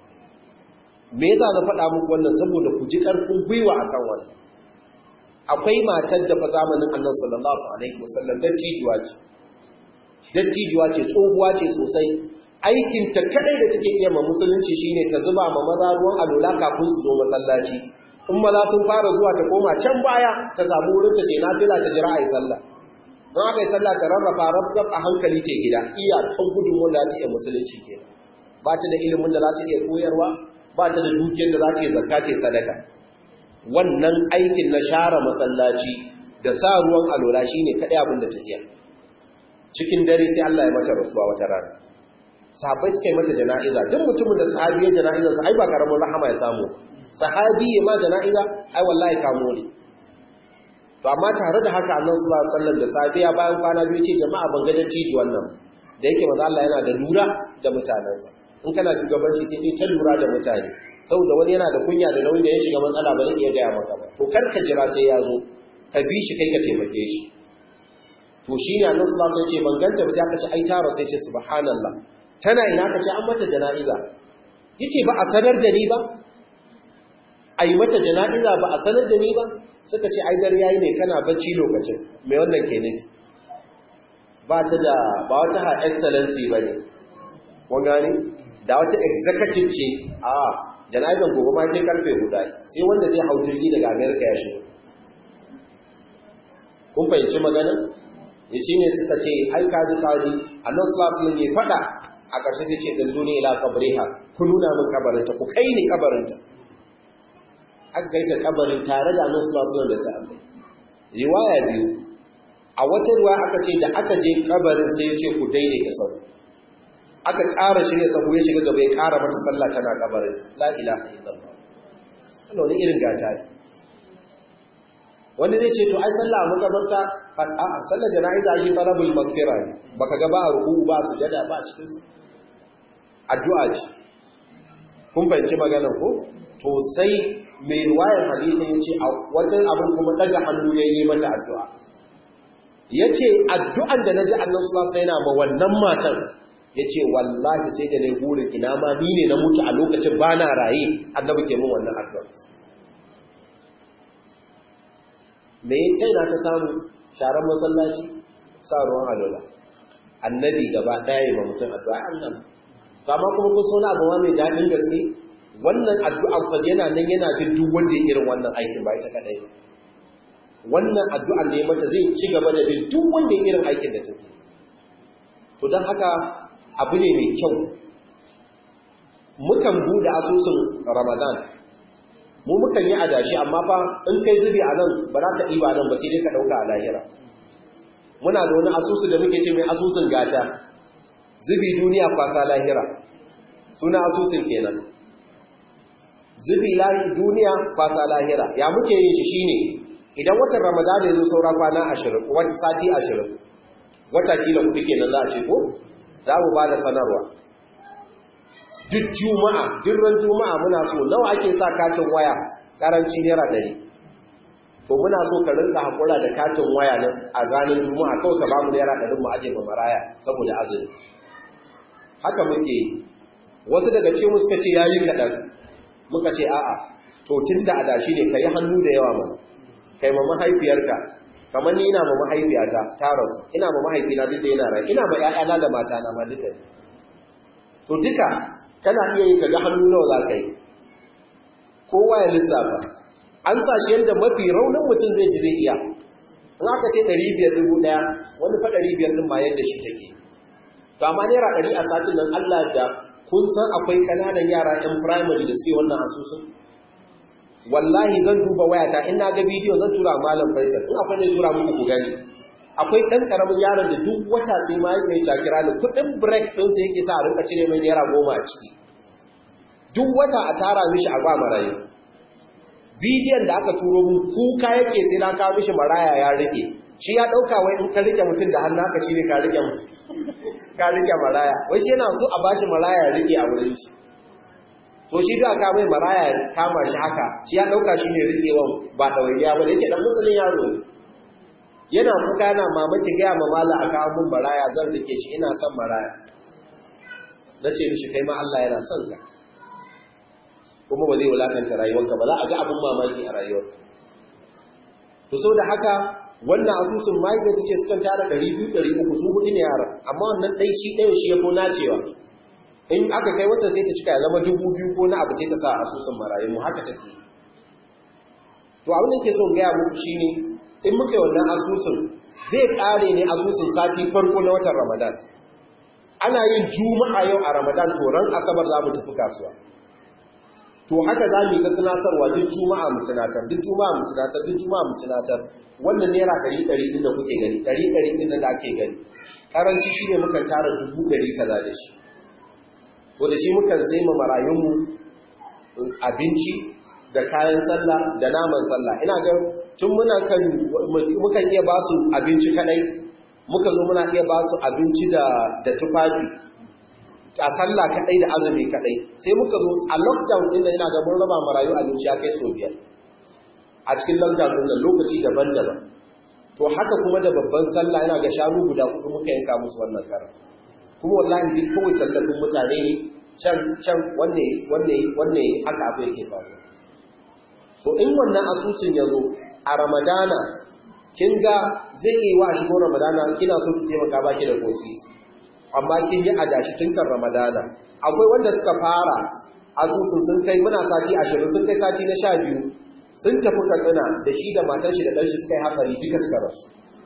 me yasa na faɗa muku wannan saboda ku ji ƙarfin gwiwa akan wannan akwai matar da fa zamanin Annabi sallallahu alaihi wasallam dattijuwa ce dattijuwa ce tsohuwa ce sosai aikin ta kadai da take iya ma musulunci shine ta zuba ma maza ruwan alola kafin su zo masallaci in maza sun fara zuwa ta koma can baya ta samu wurin ta ce nafila ta jira ayi sallah don aka yi sallah ta rarrafa rabzab a hankali ke gida iya kan gudun wanda za ta iya musulunci kenan ba ta da ilimin da za ta iya koyarwa ba ta da dukiyar da za ta yi zakka ce sadaka wannan aikin na share masallaci da sa ruwan alola shine kadai abin da ta iya cikin dare sai Allah ya mata rasuwa wata rana sahabbai suka yi mata jana'iza duk mutumin da sahabi ya jana'iza sai ba karamin rahama ya samu sahabi ya ma jana'iza ai wallahi kamo ne to amma tare da haka annabi sallallahu alaihi wasallam da safiya bayan kwana biyu ce jama'a ban ga dattijo wannan da yake manzo Allah yana da lura da mutanensa in kana shugabanci sai dai ta lura da mutane saboda wani yana da kunya da nauyi da ya shiga matsala ba zai iya gaya maka ba to kar ka jira sai ya zo ka bi shi kai ka taimake shi to shi ne annabi sallallahu alaihi wasallam ce ban ganta ba sai aka ce ai tara sai ce subhanallah tana ina ka ce an mata jana'iza yace ba a sanar da ni ba ai mata jana'iza ba a sanar da ni ba suka ce ai dare yayi ne kana bacci lokacin me wannan ke nufi ba ta da ba wata ha excellency bane kun gane da wata executive ce a jana'izan gobe ma sai karfe guda sai wanda zai hau jirgi daga america ya shigo kun fahimci magana ya shi ne suka ce ai kaji kaji annan sulasulun ya fada a ƙarshe sai ce dallo ne ila kabareha ku nuna min kabarinta ku kai ni kabarinta aka kai ta kabarin tare da annan sulasulun da sa'abai riwaya biyu a wata ruwa aka ce da aka je kabarin sai ya ce ku daidaita sau aka ƙara shirya sahu ya shiga gaba ya ƙara mata sallah tana kabarin la ilaha illallah wannan wani irin gata ne wanda zai ce to ai sallah muka barta a sallar jana'iza shi talabul maghfira ne baka ga ba ruku ba sujada ba cikin addu'a ce kun fahimci maganar ko to sai mai ruwayar hadisi ya ce a wajen abin kuma daga hannu ya yi mata addu'a ya ce addu'an da na ji annan sulasa yana ma wannan matan ya ce wallahi sai da na burin ina ma ni ne na mutu a lokacin ba na raye annabi ke min wannan addu'ar me kai na ta samu sharan masallaci sa ruwan alola annabi gaba ɗaya yi ma mutum addu'a annan to amma kuma kun sauna abu mai daɗin gaske wannan addu'an fa yana nan yana bin duk wanda ya irin wannan aikin ba ita kadai wannan addu'an da ya mata zai ci gaba da bin duk wanda ya irin aikin da take to don haka abu ne mai kyau mukan buɗe asusun ramadan mu mukan yi adashi amma fa in kai zubi a nan ba za ka ɗiba nan ba sai dai ka ɗauka a lahira muna da wani asusu da muke ce mai asusun gata zubi duniya kwasa lahira suna asusun kenan zubi duniya kwasa lahira ya muke yin shi shine idan watan ramadana ya zo saura kwana ashirin wata sati ashirin wata kila kuɗi kenan za a ce ko za mu ba da sanarwa duk juma'a duk ran juma'a muna so nawa ake sa katin waya karanci naira ɗari to muna so ka rinka haƙura da katin waya nan a ranar juma'a kawai ka bamu naira ɗari mu aje ma maraya saboda azumi haka muke wasu daga cikin suka ce yayi kaɗan muka ce a'a to tun da adashi ne ka yi hannu da yawa mana kai ma mahaifiyarka kamar ni ina ma mahaifiyata ta rasu ina ma mahaifina duk da yana rai ina ma ƴaƴana da matana ma duka to duka kana iya yi kaga hannu nawa za ka yi kowa ya lissafa an sa shi yadda mafi raunin mutum zai ji zai iya in aka ce ɗari biyar dubu ɗaya wani fa ɗari biyar ɗin ma yadda shi take to amma naira ɗari a satin nan Allah da kun san akwai ƙananan yara ɗan firamare da suke wannan asusun wallahi zan duba wayata in na ga bidiyo zan tura malam faisal in akwai ne tura muku ku gani akwai ɗan ƙaramin yaron da duk wata sai ma ya ta kira ni kuɗin break ɗin sai yake sa a rinka cire mai naira goma a ciki duk wata a tara mishi a ba marayu bidiyon da aka turo mun kuka yake sai na kawo mishi maraya ya rike shi ya ɗauka wai in ka rike mutum da hannu haka shi ne ka rike ka rike maraya wai shi yana so a bashi maraya ya rike a wurin shi to shi da aka mai maraya ya kama shi haka shi ya ɗauka shi ne rikewan ba ɗawainiya ba da yake ɗan musulun yaro ne yana kuka yana mamaki gaya ma mala a kawo mun maraya zan rike shi ina son maraya na ce mishi kai ma Allah yana son ka kuma ba zai wulakanta rayuwarka ba za a ga abin mamaki a rayuwarka to so da haka wannan asusun ma'aikata ta ce sukan tara 200-300 su hudu ne yara amma wannan ɗai shi ɗaya shi ya ko nacewa in aka kai wata sai ta cika ya zama dubu biyu ko na abu sai ta sa asusun marayu mu haka take to abin da ke son gaya muku shine in muka yi wannan asusun zai ƙare ne asusun sati farko na watan ramadan ana yin juma'a yau a ramadan to ran asabar za mu tafi kasuwa to haka za mu yi ta tunatarwa duk juma'a mu tunatar duk juma'a mu tunatar duk juma'a mu tunatar wannan naira ɗari ɗari ɗin da kuke gani ɗari ɗari ɗin da ake gani karanci shine mukan tara dubu ɗari kaza da shi to da shi mukan sai ma marayunmu abinci da kayan sallah da naman sallah ina ga tun muna kan mukan iya ba su abinci kadai muka zo muna iya ba su abinci da da tufafi a sallah kadai da azumi kadai sai muka zo a lockdown din da ina ga mun raba marayu abinci ya kai so biyar a cikin lockdown din nan lokaci daban-daban to haka kuma da babban sallah ina ga shanu guda kudu muka yanka musu wannan karan kuma wallahi duk kawai tallafin mutane ne can can wanne wanne wanne haka abu yake faru so in wannan asusun ya zo a ramadana kin ga zai yi wa shigo ramadana kina so ki taimaka baki da kosi amma kin yi adashi tun kan ramadana akwai wanda suka fara asusun sun kai muna sati ashirin sun kai sati na sha biyu sun tafi katsina da shi da matar shi da ɗanshi suka yi hatsari duka suka rasu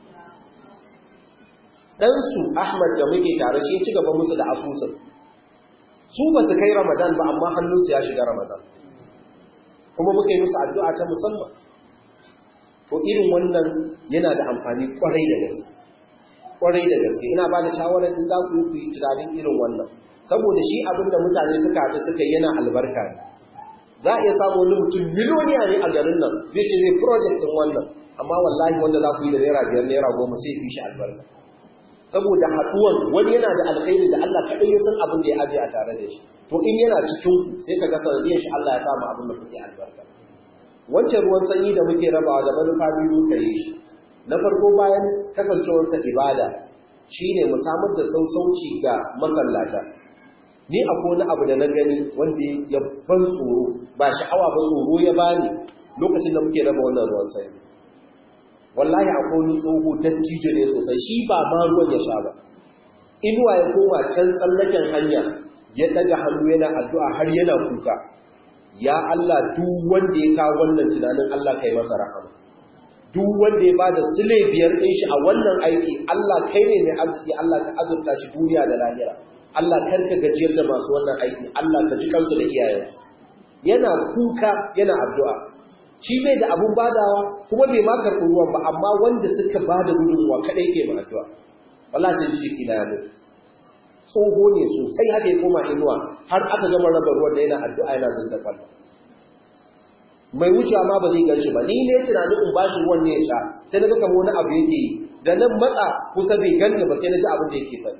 ɗansu ahmad da muke tare shi ci gaba musu da asusun su ba su kai ramadan ba amma hannunsu ya shiga ramadan kuma muka yi musu addu'a ta musamman to irin wannan yana da amfani kwarai da gaske kwarai da gaske ina ba da shawarar in za ku yi tunanin irin wannan saboda shi abin da mutane suka haɗu suka yana albarka ne za a iya samu wani mutum miliyoniya ne a garin nan zai ce zai project ɗin wannan amma wallahi wanda za ku yi da naira biyar naira goma sai fi shi albarka saboda haɗuwan wani yana da alkhairi da Allah kaɗai ya san abin da ya aje a tare da shi to in yana cikin sai ka ga sanadiyar shi Allah ya samu abin da kuke albarka wancan ruwan sanyi da muke rabawa da manufa biyu ka yi shi na farko bayan kasancewarsa ibada shine mu samar da sausauci ga masallata ni akwai wani abu da na gani wanda ya ban tsoro ba sha'awa ba tsoro ya bani lokacin da muke raba wannan ruwan sanyi wallahi akwai wani tsoho dattijo ne sosai shi ba ma ruwan ya sha ba inuwa ya koma can tsallaken hanya ya daga hannu yana addu'a har yana kuka ya Allah duk wanda ya kawo wannan tunanin Allah kai masa rahama duk wanda ya bada sile biyar ɗin shi a wannan aiki Allah kai ne mai arziki Allah ka azurta shi duniya da lahira Allah kar ka gajiyar da masu wannan aiki Allah ka ji kansu da iyayensu yana kuka yana addu'a shi bai da abun badawa kuma bai ma karɓi ruwan ba amma wanda suka bada gudunmuwa kaɗai ke ma addu'a wala sai ji jiki na ya mutu tsoho ne sosai haka ya koma inuwa har aka gama raba ruwan da yana addu'a yana zinda kwallo mai wucewa ma ba zai gan shi ba ni ne tunanin in bashi ruwan ne ya sha sai na ga kamar wani abu yake yi da nan matsa kusa bai ganni ba sai na ji abin da yake faɗi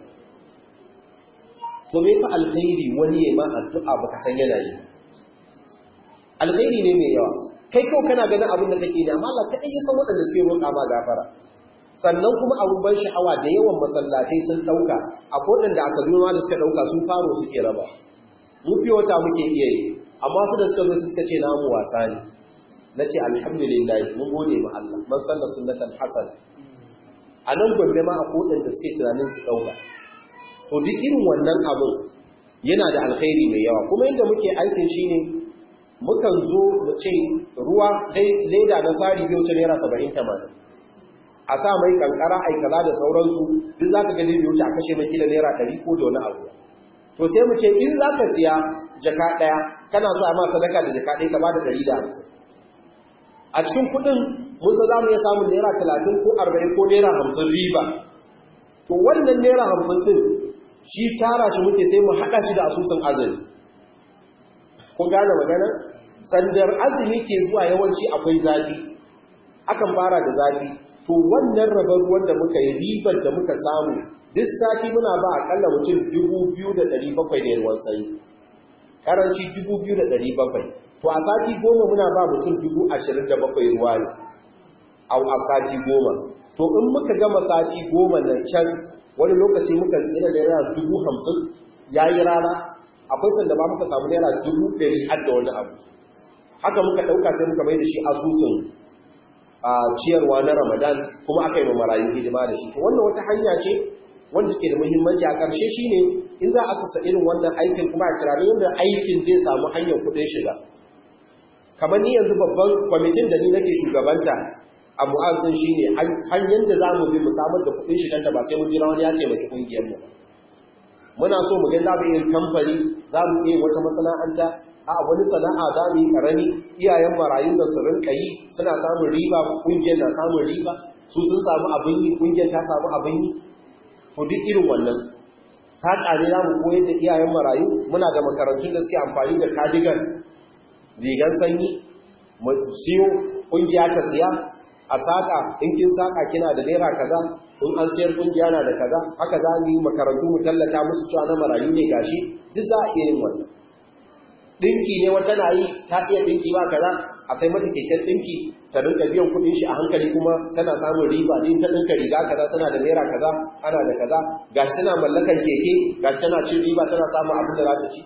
to me fa alkhairi wani ya ma addu'a baka san yana yi alkhairi ne mai yawa kai kawai kana ganin abin da kake ne amma Allah kadai ya san waɗanda suke roƙa ma gafara sannan kuma abun ban sha'awa da yawan masallatai sun ɗauka a kodin da aka duma da suka ɗauka sun faro suke raba mu fiye wata muke iya yi amma su da suka zo suka ce namu wasa ne na ce alhamdulillah mun gode ma Allah man sanna sunnatan hasan a nan gombe ma a kodin da suke tunanin su ɗauka to duk irin wannan abin yana da alkhairi mai yawa kuma yadda muke aikin shine mukan zo mu ce ruwa dai leda na sari biyu ta naira saba'in tamanin a sa mai kankara ai kaza da sauransu duk zaka ga zai wuce a kashe mai kila naira 100 ko da wani abu to sai mu ce in zaka siya jaka daya kana so a ma sadaka da jaka daya ka bada 150 a cikin kudin mun san zamu iya samun naira 30 ko 40 ko naira 50 riba to wannan naira 50 din shi tara shi muke sai mu hada shi da asusun azumi kun gane magana sandar azumi ke zuwa yawanci akwai zafi akan fara da zafi to wannan rabar ruwan da muka yi ribar da muka samu duk sati muna ba akalla mutum 2,700 ne ruwan sanyi karanci 2,700 to a sati goma muna ba mutum 27,000 ruwa ne a sati goma to in muka gama sati goma na can wani lokaci muka tsira da yana 50,000 ya yi rana akwai sanda ba muka samu naira 100,000 har da wani abu haka muka ɗauka sai muka mai da shi asusun a ciyarwa na Ramadan kuma aka yi marayu hidima da shi to wannan wata hanya ce wanda take da muhimmanci a ƙarshe shine in za a sassa irin wannan aikin kuma a tunanin yadda aikin zai samu hanyar kuɗin shiga kamar ni yanzu babban kwamitin da ni nake shugabanta a mu'azzin shine hanyar da za mu bi mu samar da kuɗin shigar da ba sai mun jira wani ya ce mai ƙungiyar mu muna so mu ga za mu iya kamfani za mu iya wata masana'anta a wani sana'a za mu yi karami iyayen marayun da su rinka yi suna samun riba kungiyar na samun riba su sun samu abin yi kungiyar ta samu abin yi to duk irin wannan saƙa ne za mu koyar da iyayen marayu muna da makarantun da suke amfani da kadigan rigan sanyi mu siyo kungiya ta siya a saƙa in kin saƙa kina da naira kaza in an siyar kungiya na da kaza haka za mu yi makarantu mu tallata musu cewa na marayu ne gashi duk za a iya yin wannan dinki ne wata na yi ta iya dinki ba kaza a sai mata keken dinki ta rinka biyan kudin shi a hankali kuma tana samun riba din ta dinka riga kaza tana da naira kaza ana da kaza gashi tana mallakan keke gashi tana cin riba tana samun abin da za ta ci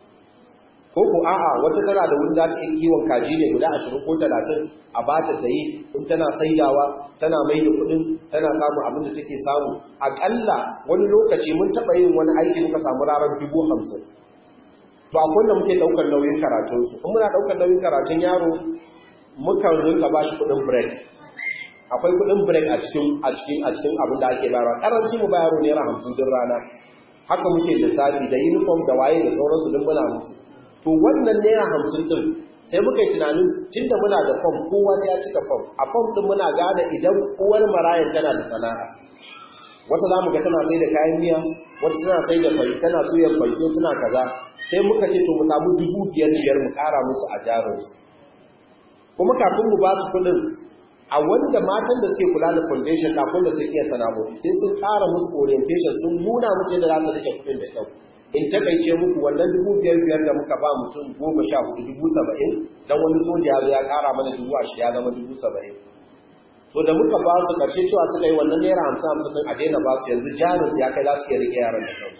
ko ko a'a wata tana da wurin da ta yi kiwon kaji ne guda 20 ko 30 a bata ta yi in tana saidawa tana mai da kudin tana samun abin da take samu akalla wani lokaci mun taba yin wani aiki muka samu rarar dubu hamsin to akwai da muke daukar nauyin karatun su kuma muna daukar nauyin karatun yaro muka rinka bashi kudin break akwai kudin break a cikin a cikin a cikin abin da ake bayarwa karanci mu bayaro naira 50 din rana haka muke lissafi da uniform da waye da sauransu din muna musu to wannan naira 50 din sai muka yi tunanin tunda muna da form kowa sai ya cika form a form din muna gane idan uwar marayan tana da sana'a wata za mu ga tana sai da kayan miya wata tana sai da fari tana suyar farko tana kaza sai muka ce to mu samu dubu biyar biyar mu kara musu a jarinsu kuma kafin mu ba su kudin a wanda matan da suke kula da foundation kafin da sun iya sana'o'i sai sun kara musu orientation sun nuna musu yadda za su rike kudin da kyau in takaice muku wannan dubu biyar biyar da muka ba mutum goma sha hudu dubu saba'in don wani soja ya zo ya kara mana dubu ashirin ya zama dubu saba'in so da muka ba su karshe cewa suka yi wannan naira hamsin hamsin din a daina ba su yanzu jarin ya kai za su iya rike yaran da kansu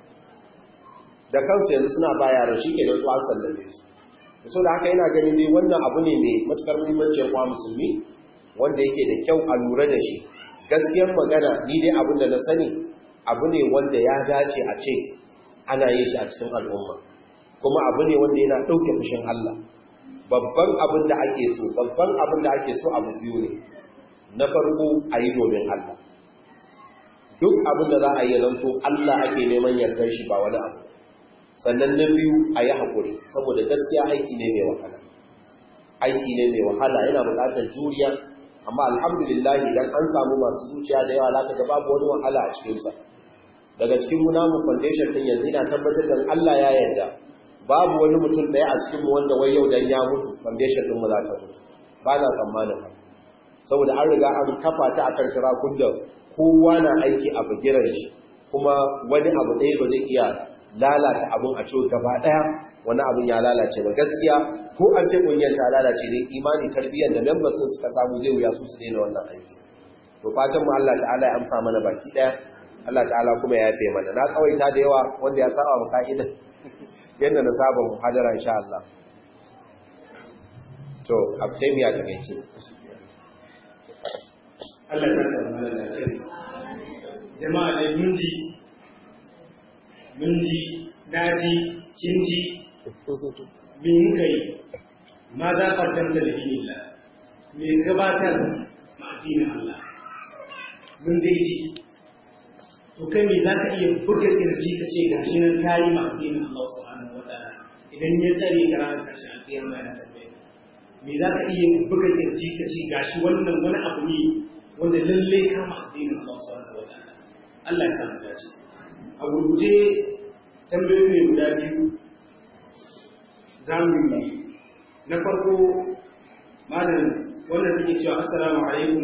da kansu yanzu suna ba yaran shi ke da su an sallame su so da haka yana ganin dai wannan abu ne mai matukar muhimmancin kwa musulmi wanda yake da kyau a lura da shi gaskiyar magana ni dai abin da na sani abu ne wanda ya dace a ce ana yin shi a cikin al'umma kuma abu ne wanda yana ɗauke fushin Allah babban abin da ake so babban abin da ake so abu biyu ne na farko a yi domin Allah duk abin da za a yi zanto Allah ake neman yardar shi ba wani abu sannan na biyu a yi haƙuri saboda gaskiya aiki ne mai wahala aiki ne mai wahala yana buƙatar juriya amma alhamdulillah idan an samu masu zuciya da yawa za ka babu wani wahala a cikinsa daga cikin munamu foundation din yanzu ina tabbatar da Allah ya yarda babu wani mutum ɗaya a cikin mu wanda wai yau dan ya mutu foundation din mu za ta mutu ba na tsammanin ba saboda an riga an kafa ta akan tirakun da kowa na aiki a bagiran shi kuma wani abu ɗaya ba zai iya lalata abun a ciwo gaba ɗaya wani abun ya lalace ba gaskiya ko an ce ƙungiyar ta lalace ne imani tarbiyyar da members sun suka samu zai wuya su su daina wannan aiki to fatan mu Allah ta'ala ya amsa mana baki ɗaya Allah ta'ala kuma ya yafe mana na tsawaita da yawa wanda ya saba mu ka'ida yadda na saba mu hadara insha Allah to absemiya ta gaci Allah ya saka mana da kai jama'a dai mun ji mun ji naji kin ji me muka yi ma za ka tanta da Allah me gabatar ma addinin Allah mun dai ji to kai me za ka iya buga kirji ka ce gashi nan kayi ma addinin Allah subhanahu wa ta'ala idan ya tsare ka ranar ƙarshen alƙiyama yana tambaye me za ka iya buga kirji ka ce gashi wannan wani abu ne wanda lallai kama addinin Allah subhanahu wa ta'ala Allah ya kama dace a gurguje tambayoyi ne guda biyu za mu yi na farko malam wannan take cewa assalamu alaikum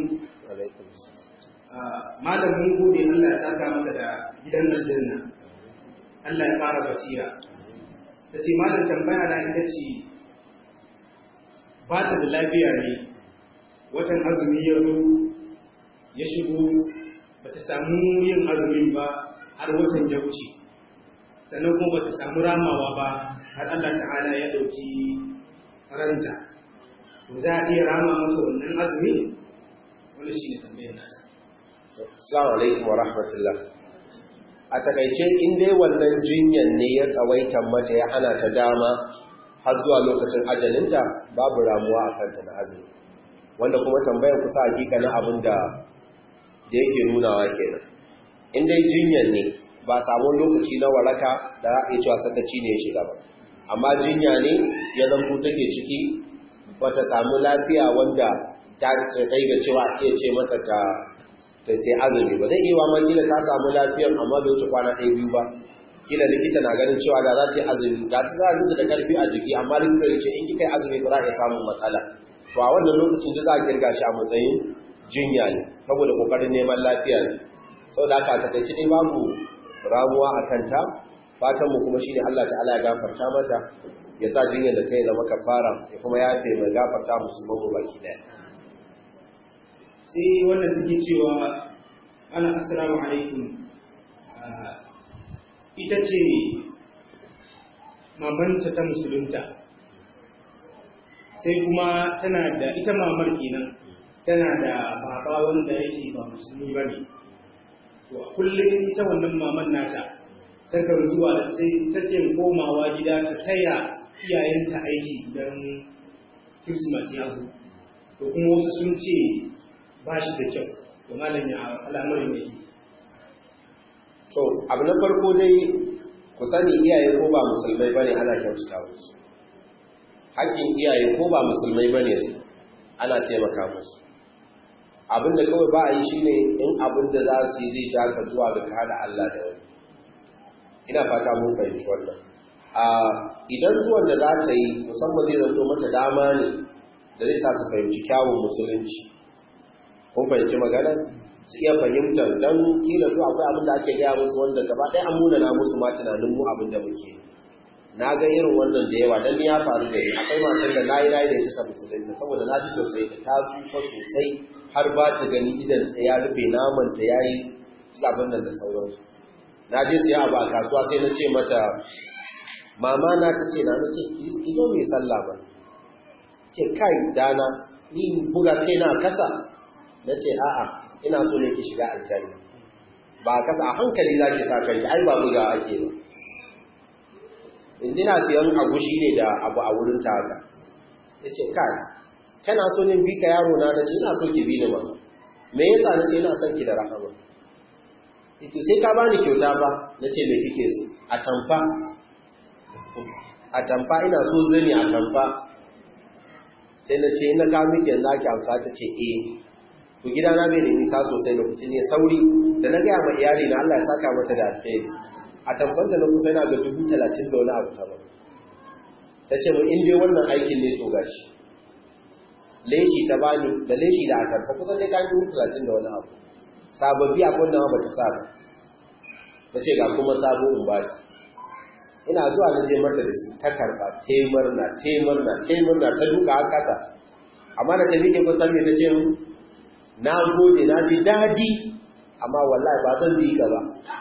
malam mun gode Allah ya saka maka da gidan aljanna Allah ya fara basira ta ce malam tambaya na ita ce ba ta da lafiya ne watan azumi ya zo ya shigo ba ta samu yin azumin ba har watan ya wuce sannan kuma ba ta samu ramawa ba har Allah ta'ala ya ɗauki ranta to za a iya rama masa wannan azumi wani shi ne tambayar nasa Assalamu alaikum wa rahmatullah. A takaice in dai wannan jinyan ne ya tsawaita mata ya hana ta dama har zuwa lokacin ajalinta babu ramuwa a kanta na azumi. Wanda kuma tambayar kusa hakika na abin da da yake nunawa kenan. In dai jinyan ne ba samun lokaci na waraka da za a iya cewa sakaci ne ya shiga ba. Amma jinya ne ya zanto take ciki bata samu lafiya wanda ta kai ga cewa iya ce mata ta ta ce azumi ba zai iya ma kila ta samu lafiyar amma bai wuce kwana ɗaya biyu ba kila likita na ganin cewa da za ta yi azumi ga ta za ta da karfi a jiki amma likita ya ce in kika yi azumi ba za a iya samun matsala to a wannan lokacin da za a kirga shi a matsayin jinya ne saboda kokarin neman lafiya ne saboda haka a takaice dai babu ramuwa a kanta fatan mu kuma shine Allah ta'ala ya gafarta mata ya sa jinyar da ta yi zama kafara ya kuma yafe mai gafarta musulman mu baki daya sai wannan take cewa ana assalamu alaikum ita ce mamanta ta musulunta sai kuma tana da ita mamar kenan tana da baba wanda yake ba musulmi ba ne to a kullum ita wannan maman nata takan zuwa da take komawa gida ta taya iyayenta aiki don Christmas ya zo to kuma wasu sun ce ba shi da kyau to malam ya al'amarin yake to abu na farko dai ku sani iyaye ko ba musulmai bane ana kyautata musu haƙƙin iyaye ko ba musulmai bane su ana taimaka musu abin da kawai ba a yi shine in abin da za su yi zai ja ka zuwa ga kada Allah da wani ina fata mun fahimci wannan a idan zuwan da za ta yi musamman zai zanto mata dama ne da zai sa su fahimci kyawun musulunci kun fahimci magana su iya fahimtar don kila su akwai abin da ake gaya musu wanda gaba ɗaya an muna na musu ma tunanin mu abin da muke na ga irin wannan da yawa don ya faru da ni akwai matan da na yi na yi da shi musulunta saboda na ji sosai da ta tsufa sosai har ba ta gani idan ta ya rufe naman ta ya yi abin nan da sauransu na je siya abu a kasuwa sai na ce mata mama na ta ce na na ce ki zo mai sallah ba ce kai dana ni buga kai na kasa na ce a'a ina so ne ki shiga aljanna ba kasa a hankali za ki sa kanki ai ba buga ake ba indina siyan agushi ne da abu a wurin ta haka ya ce kai kana so ne bi ka yaro na ce ina so ki bi ni ma me yasa na ce ina son ki da rahama ito sai ka bani kyauta ba na ce me kike so a tamfa a tamfa ina so zani a tamfa sai na ce na kawo miki yanzu ake amsa ta ce eh to gidana bai da nisa sosai lokacin ne sauri da na gaya ma iyali na Allah ya saka mata da alheri a tamfanta na kusa yana ga dubu talatin da wani abu ta ba ta ce mun in dai wannan aikin ne to gashi leshi ta bani da leshi da atamfa kusan dai kayan dubu talatin da wani abu sababbi a kunna ba ta saba ta ce ga kuma sabo in ba ta ina zuwa na je mata da su ta karba taimar na taimar na taimar na ta duka a kasa amma da ta miƙe kusan me ta ce mu na gode na ji daɗi amma wallahi ba zan bi ka ba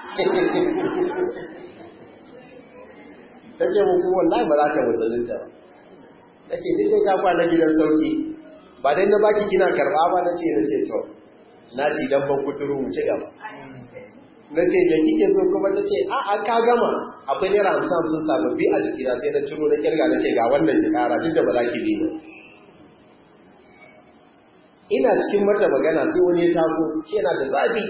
ta ce muku wallahi ba za ka musulunta ba na ce duk ta kwana gidan sauki ba dai na baki kina karba ba na ce na ce to na ci dan ban kuturu mu ci gaba na ce da kike so kuma ta ce a ka gama akwai naira hamsin hamsin sababbi a jikina sai na ciro na kirga na ce ga wannan ki kara duk da ba za ki bi ba ina cikin mata magana sai wani ya taso shi yana da zafi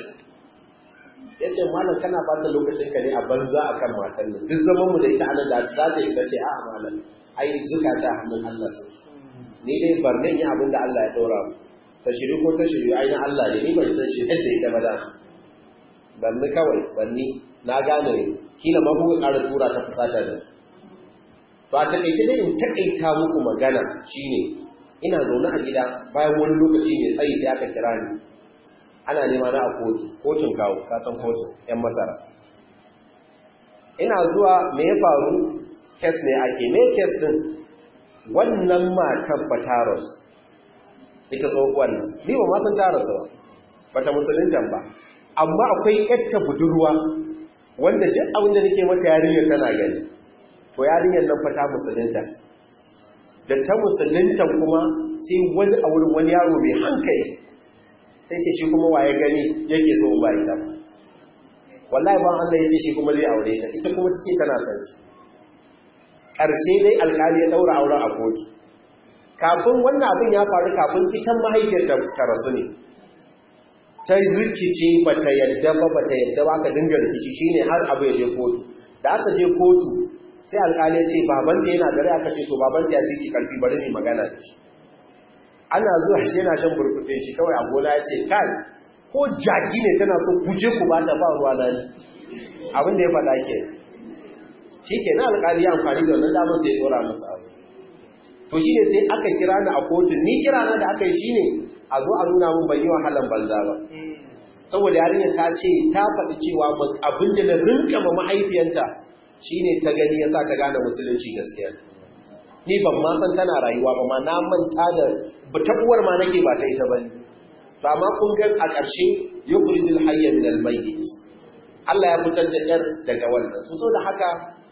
ya ce malam kana bata lokacin ka ne a banza a kan matan nan duk zaman mu da ita anan da za ta yi ta ce a malam ai zukata hannun Allah su ni dai barnin yi abin da Allah ya ɗora mu ta shiri ko ta shiri ai na Allah ne ni bai san shi yadda ita ba da banni kawai banni na gane kila ma kuka ƙara tura ta fusata da to a taƙaice dai in taƙaita muku magana shine ina zaune a gida bayan wani lokaci mai tsayi sai aka kira ni ana nema na a kotu kotun kawo kasan kotun yan masara ina zuwa me ya faru kes ne ake me kes din wannan matan bataros ita tsohuwar nan ni ba ma san tarasa ba bata musulunta ba amma akwai yatta budurwa wanda duk abin da nake mata yarinyar tana gani to yarinyar nan fa ta musulunta da ta musulunta kuma sai wani a wurin wani yaro mai hankali sai ce shi kuma waye gani yake so ba ita ba wallahi ban Allah ya ce shi kuma zai aure ta ita kuma ce tana son shi ƙarshe dai alƙali ya daura auren a kotu kafin wannan abin ya faru kafin ita mahaifiyar ta rasu ne ta rikice bata yadda ba bata yadda ba aka dinga rikici shine har abu ya je kotu da aka je kotu sai alƙali ya ce babanta yana gare aka ce to babanta ya fi ki karfi bari mu magana da shi ana zuwa shi yana shan burkutun shi kawai a gona ya ce kai ko jaki ne tana so kuje ku ba ta ba ruwa na ne abin da ya faɗa ke shi ke na alƙali ya amfani da wannan damar sai ya ɗora masa abu to shi ne sai aka kira ni a kotun ni kira na da aka yi shi ne a zo a nuna mun ban yi wahalan banza ba saboda yarinya ta ce ta faɗi cewa abin da na rinka ma mahaifiyanta shine ta gani yasa ta gane musulunci gaskiya ni ban ma san tana rayuwa ba ma na manta da ta uwar ma nake ba ta ita bane to amma kun ga a ƙarshe yukhrijul hayya min al-mayyit Allah ya fitar da yar daga wannan so saboda haka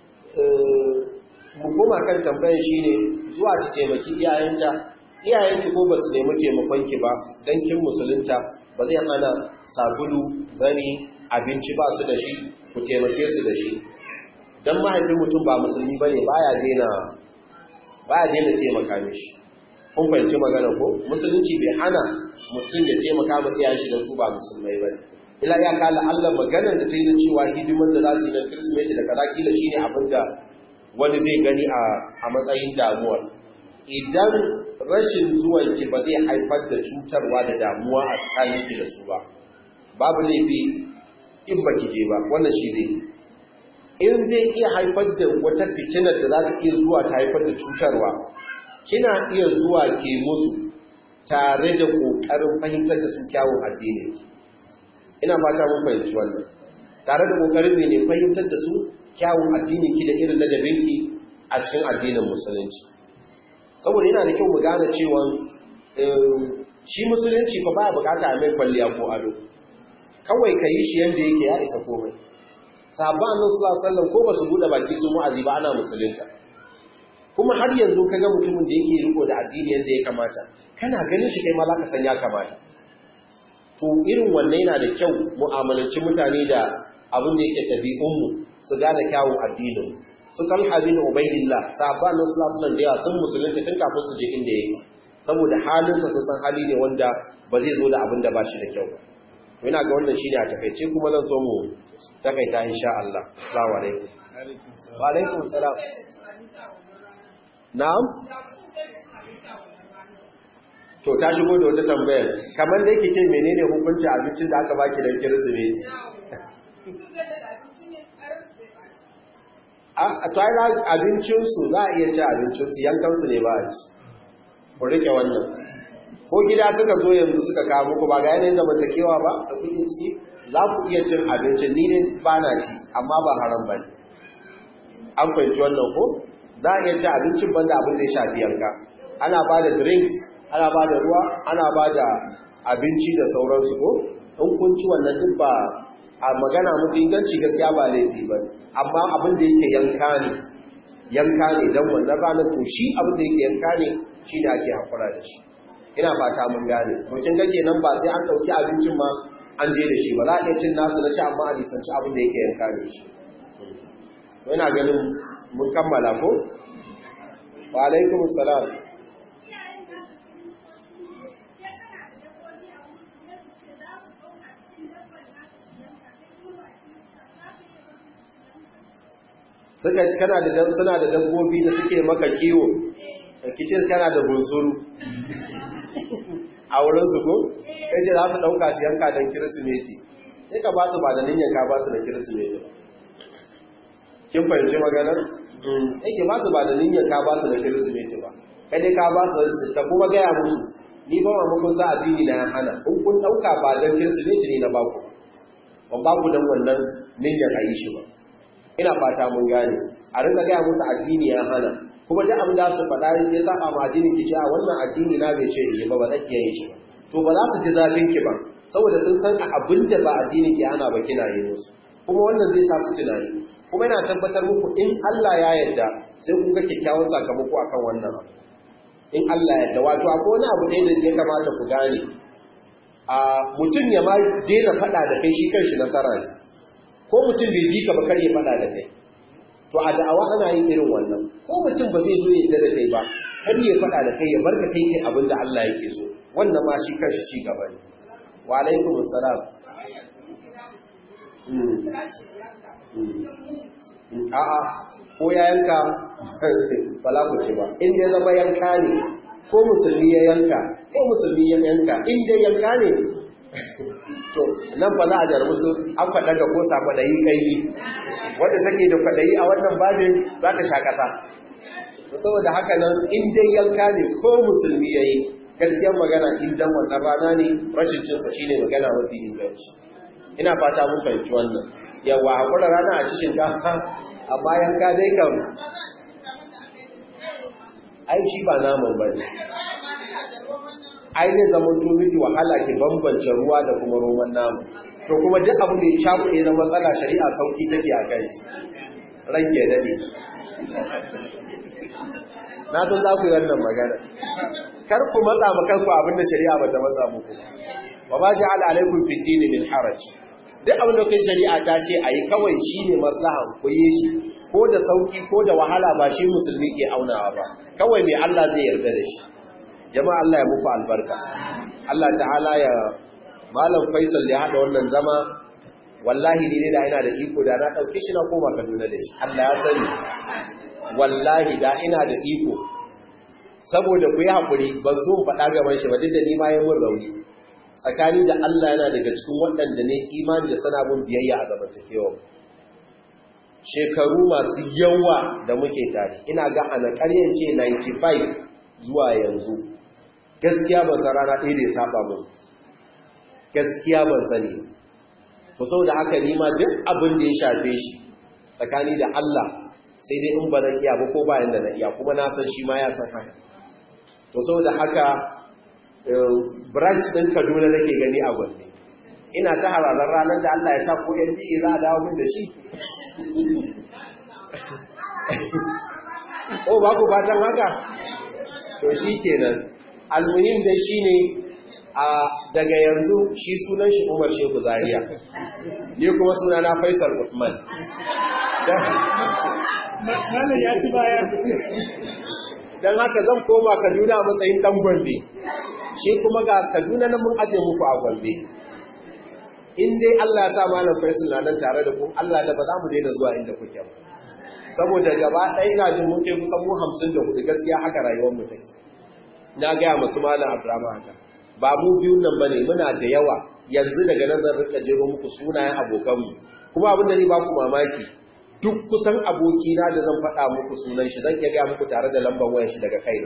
mu koma kan tambayar shine zuwa ta taimaki iyayenta iyayenki ko ba su nemi taimakon ki ba dan kin musulunta ba zai hana sabulu zani abinci ba su da shi ku taimake su da shi dan mahaifin mutum ba musulmi bane baya daina baya daina taimaka mishi kun fahimci magana ko musulunci bai hana mutum ya taimaka ma iyayen shi da su ba musulmai bane ila ya kala Allah maganar da ta yi cewa hidimar da za su yi na Kirsimeti da kaza kila shine abin da wani zai gani a matsayin damuwar idan rashin zuwan ki ba zai haifar da cutarwa da damuwa a tsakanin ki da su ba babu laifi in ba ki je ba wannan shi ne in zai iya haifar da wata fitinar da za ta iya zuwa ta haifar da cutarwa kina iya zuwa ke musu tare da ƙoƙarin fahimtar da su kyawun addini ina fata mun fahimci wannan tare da ƙoƙarin ne fahimtar da su kyawun addini ki da irin ladabinki a cikin addinin musulunci saboda yana da kyau mu gane cewa shi musulunci fa baya bukata a mai kwalliya ko ado kawai ka yi shi yadda yake ya isa komai sabon annan sallallahu ko ba su buɗe baki sun wa'azi ba ana musulunta kuma har yanzu ka ga mutumin da yake riko da addini yadda ya kamata kana ganin shi kai ma za ka san ya kamata to irin wannan yana da kyau mu'amalanci mutane da abin da yake ɗabi'unmu su gane kyawun addinin su talha bin ubaidillah sahabban nan sallallahu alaihi da yawa sun musulunta tun kafin su je inda yake saboda halinsa sun san hali ne wanda ba zai zo da abin da ba shi da kyau ba ina ga wannan shine a takaice kuma zan so mu takaita insha Allah assalamu alaikum wa alaikum salam na'am to ta shigo da wata tambayar kamar da yake ce menene hukuncin abincin da aka baki dan kirsimeti a tsaye abincinsu za a iya ci abincinsu yankansu ne ba a ci ku rike wannan ko gida suka zo yanzu suka kawo muku ba ga yanayin zamantakewa ba da kuke ciki za ku iya cin abincin ni ne ba na ci amma ba haram ba ne an fahimci wannan ko za a iya ci abincin banda abin da ya shafi yanka ana ba da drinks ana ba da ruwa ana ba da abinci da sauransu ko in kun ci wannan duk ba a magana mafi inganci gaskiya ba laifi ba amma abin da yake yanka ne yanka ne don wannan ranar to shi abin da yake yanka ne shi da ake haƙura da shi ina fata mun gane to kin ga kenan ba sai an ɗauki abincin ma an je da shi ba za a iya cin nasu na ci amma a nisanci abin da yake yanka ne shi to ina ganin mun kammala ko wa alaikum salam suka kana da suna da dabbobi da suke maka kiwo kice kana da bunsuru a wurin su ko kace za su dauka su yanka dan kirsimeti sai ka ba su ba da niyyar ka ba su da kirsimeti kin fahimci maganar yake ba su ba da niyyar ka ba su da kirsimeti ba kai dai ka ba su ka kuma gaya musu ni ba ma kun sa addini na hana in kun dauka ba dan kirsimeti ne na baku ban baku dan wannan niyyar a yi shi ba ina fata mun gane a rinka gaya musu addini ya hana kuma duk abin da su faɗa ya saba ma addini ki ce a wannan addini na bai ce yi ba ba zan iya yin shi ba to ba za su ji zafin ki ba saboda sun san a abin da ba addini ke ana ba kina yi musu kuma wannan zai sa su tunani kuma yana tabbatar muku in Allah ya yarda sai kun ga kyakkyawan sakamako akan wannan abu in Allah ya yarda wato akwai wani abu ɗaya da ya kamata ku gane a mutum ya ma daina faɗa da kai shi kanshi nasara ne ko mutum bai bi ka ba kar ya faɗa da kai to a da'awa ana yin irin wannan ko mutum ba zai zo ya yarda da kai ba kar ya faɗa da kai ya bar ka kai kai abin da Allah yake so wannan ma shi kanshi ci gaba ne wa alaikum assalam a'a ko ya yanka bala ku ce ba in dai zama yanka ne ko musulmi ya yanka ko musulmi ya yanka in dai yanka ne to nan fa za a jarmu su an faɗa ga kosa kwaɗayi kaimi wadda take da kwaɗayi a wannan babin za ta sha ƙasa saboda haka nan in dai yanka ne ko musulmi ya yi gaskiyar magana in dan wannan rana ne rashin cinsa shine magana mafi inganci ina fata mun fahimci wannan yawa hakura rana a ci shinkafa amma yanka dai kan ai shi ba naman bane ai ne zaman to miki wahala ki bambance ruwa da kuma roman namu to kuma duk abin da ya cakuɗe na matsala shari'a sauki take a kai ranke dade na san za ku yi wannan magana kar ku matsa ma kanku abin da shari'a bata matsa muku wa ma ja'ala alaikum fid din min haraj duk abin da kai shari'a ta ce ayi kawai shine maslaha ku yi shi ko da sauki ko da wahala ba shi musulmi ke aunawa ba kawai ne Allah zai yarda da shi jama'a Allah ya muku albarka Allah ta'ala ya malam Faisal ya hada wannan zama wallahi ni ne da ina da iko da na dauke shi na koma Kaduna da shi Allah ya sani wallahi da ina da iko saboda ku yi haƙuri ban so faɗa gaban shi ba duk da ni ma yi mun rauni tsakani da Allah yana daga cikin waɗanda ne imani da sana bin biyayya a zamantakewa shekaru masu yawa da muke tare ina ga ana ƙaryan ce 95 zuwa yanzu gaskiya ban san rana ɗaya da ya saba mun gaskiya ban sani ku sau da haka nima duk abin da ya shafe shi tsakani da Allah sai dai in ba na iya ba ko bayan da na iya kuma na san shi ma ya san haka to sau da haka branch ɗin kaduna nake gani a gwanne ina ta hararar ranar da Allah ya sa ko yan biyu za a dawo min da shi o ba ku fatan haka to shi kenan almuhim dai shi ne a daga yanzu shi sunan shi umar shehu zaria ni kuma suna na faisal usman Malam ya ci baya. don haka zan koma kaduna a matsayin dan gombe shi kuma ga kaduna na mun aje muku a gombe in dai Allah ya sa malam faisal na nan tare da ku Allah da ba za mu daina zuwa inda kuke ba saboda gaba ɗaya ina jin mun kai kusan mu hamsin da hudu gaskiya haka rayuwar mu take na gaya masu malam abdurrahman haka ba mu biyun nan bane muna da yawa yanzu daga nan zan rika jero muku sunayen abokanmu kuma abin da zai ba ku mamaki duk kusan abokina da zan faɗa muku sunan shi zan iya gaya muku tare da lambar wayar shi daga kaina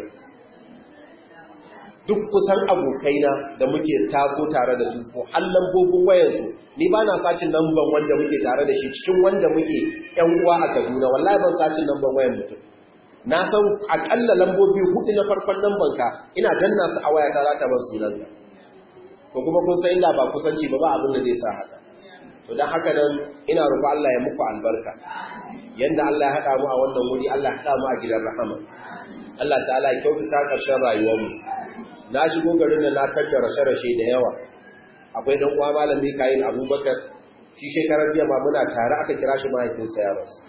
duk kusan abokaina da muke taso tare da su ko har lambobin wayarsu ni ba na sacin lambar wanda muke tare da shi cikin wanda muke ‘yan uwa a Kaduna wallahi ban sacin lambar wayar mutum na san akalla lambobi hudu na farkon lambar ka ina danna su a wayata za ta ban sunan ka ko kuma kun san illa ba kusanci ba ba abin da zai sa haka to dan haka nan ina roƙo Allah ya muku albarka yanda Allah ya haɗa mu a wannan wuri Allah ya haɗa mu a gidan rahama Allah ta'ala ya kyautata ƙarshen rayuwar mu na shigo garin da na tattara rashe-rashe da yawa akwai dan uwa malam Mikail Abubakar shi shekarar jiya ma muna tare aka kira shi mahaifinsa ya rasu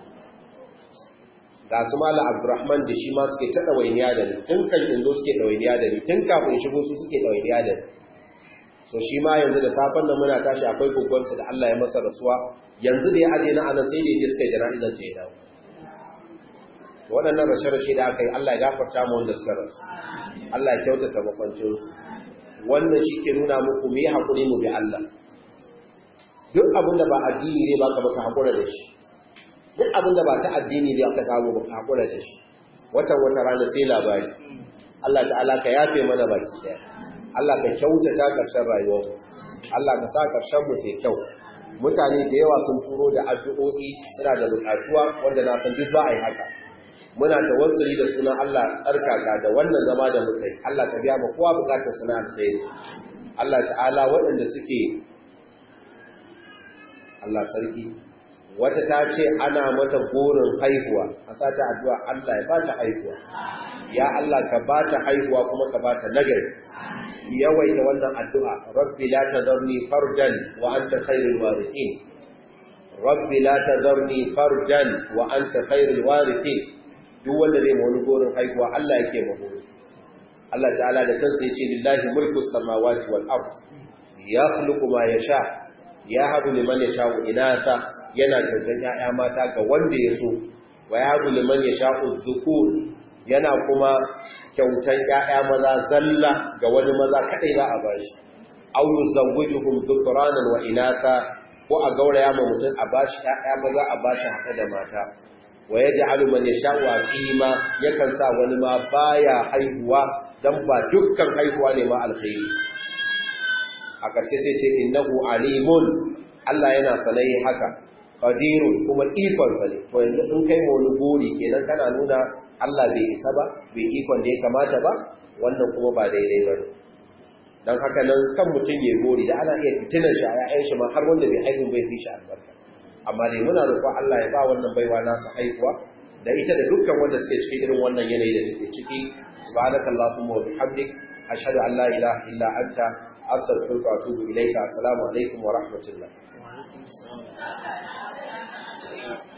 ga su malam Abdurrahman da shi ma suke ta ɗawainiya da ni tun kan indo suke ɗawainiya da ni tun kafin shigo su suke ɗawainiya da ni so shi ma yanzu da safen nan muna tashi akwai kogonsa da Allah ya masa rasuwa yanzu da ya aje na ana sai da ya je suka yi jana'izar ta ya dawo waɗannan rashe-rashe da aka yi Allah ya gafarta mu wanda suka rasu Allah ya kyautata makwancinsu wannan shi ke nuna muku mu yi haƙuri mu bi Allah duk abin da ba addini ne ba ka baka haƙura da shi duk abin da ba ta addini ne aka samu baka haƙura da shi watan wata rana sai labari Allah ta'ala ka yafe mana baki daya Allah ka kyautata ƙarshen rayuwar Allah ka sa ƙarshen mu sai kyau mutane da yawa sun turo da addu'o'i suna da buƙatuwa wanda na san duk za a yi haka muna tawassuli da sunan Allah tsarkaka da wannan zama da mutai Allah ka biya ma kowa bukatar suna alkhairi Allah ta'ala waɗanda suke Allah sarki wata ta ce ana mata gorin haihuwa a sata addu'a Allah ya ba ta haihuwa ya Allah ka ba ta haihuwa kuma ka ba ta nagari yawaita wannan addu'a rabbi la tadharni fardan wa anta khairul warithin rabbi la tadharni fardan wa anta khairul warithin duk wanda zai wani gorin haihuwa Allah yake mahoro Allah ta'ala da kansa yace lillahi mulku samawati wal ard yakhluqu ma yasha yahabu liman yasha'u inatha yana tantan ya'ya mata ga wanda ya so wa yahabu liman yasha'u dhukur yana kuma kyautan ya'ya maza zalla ga wani maza kadai za a bashi aw yuzawwijuhum dhukranan wa inatha ko a gauraya ma mutum a bashi ya'ya maza a bashi haka da mata wa ya ja'alu man yasha'u aqima yakan sa wani ma baya haihuwa dan ba dukkan haihuwa ne ma alkhairi a ƙarshe sai ce innahu alimun Allah yana sanai haka qadirun kuma ikon sa ne to yanzu in kai wani gori kenan kana nuna Allah bai isa ba bai ikon da ya kamata ba wannan kuma ba daidai ba ne dan haka nan kan mutum ya gori da ana iya fitinan shi a ya'yan shi ma har wanda bai haihu bai fi shi albarka amma dai muna roƙon Allah ya ba wannan baiwa nasu haihuwa da ita da dukkan wanda suke cikin irin wannan yanayi da take ciki subhanakallahumma wa bihamdik ashhadu an la ilaha illa anta astaghfiruka wa atubu ilayka assalamu alaikum wa rahmatullah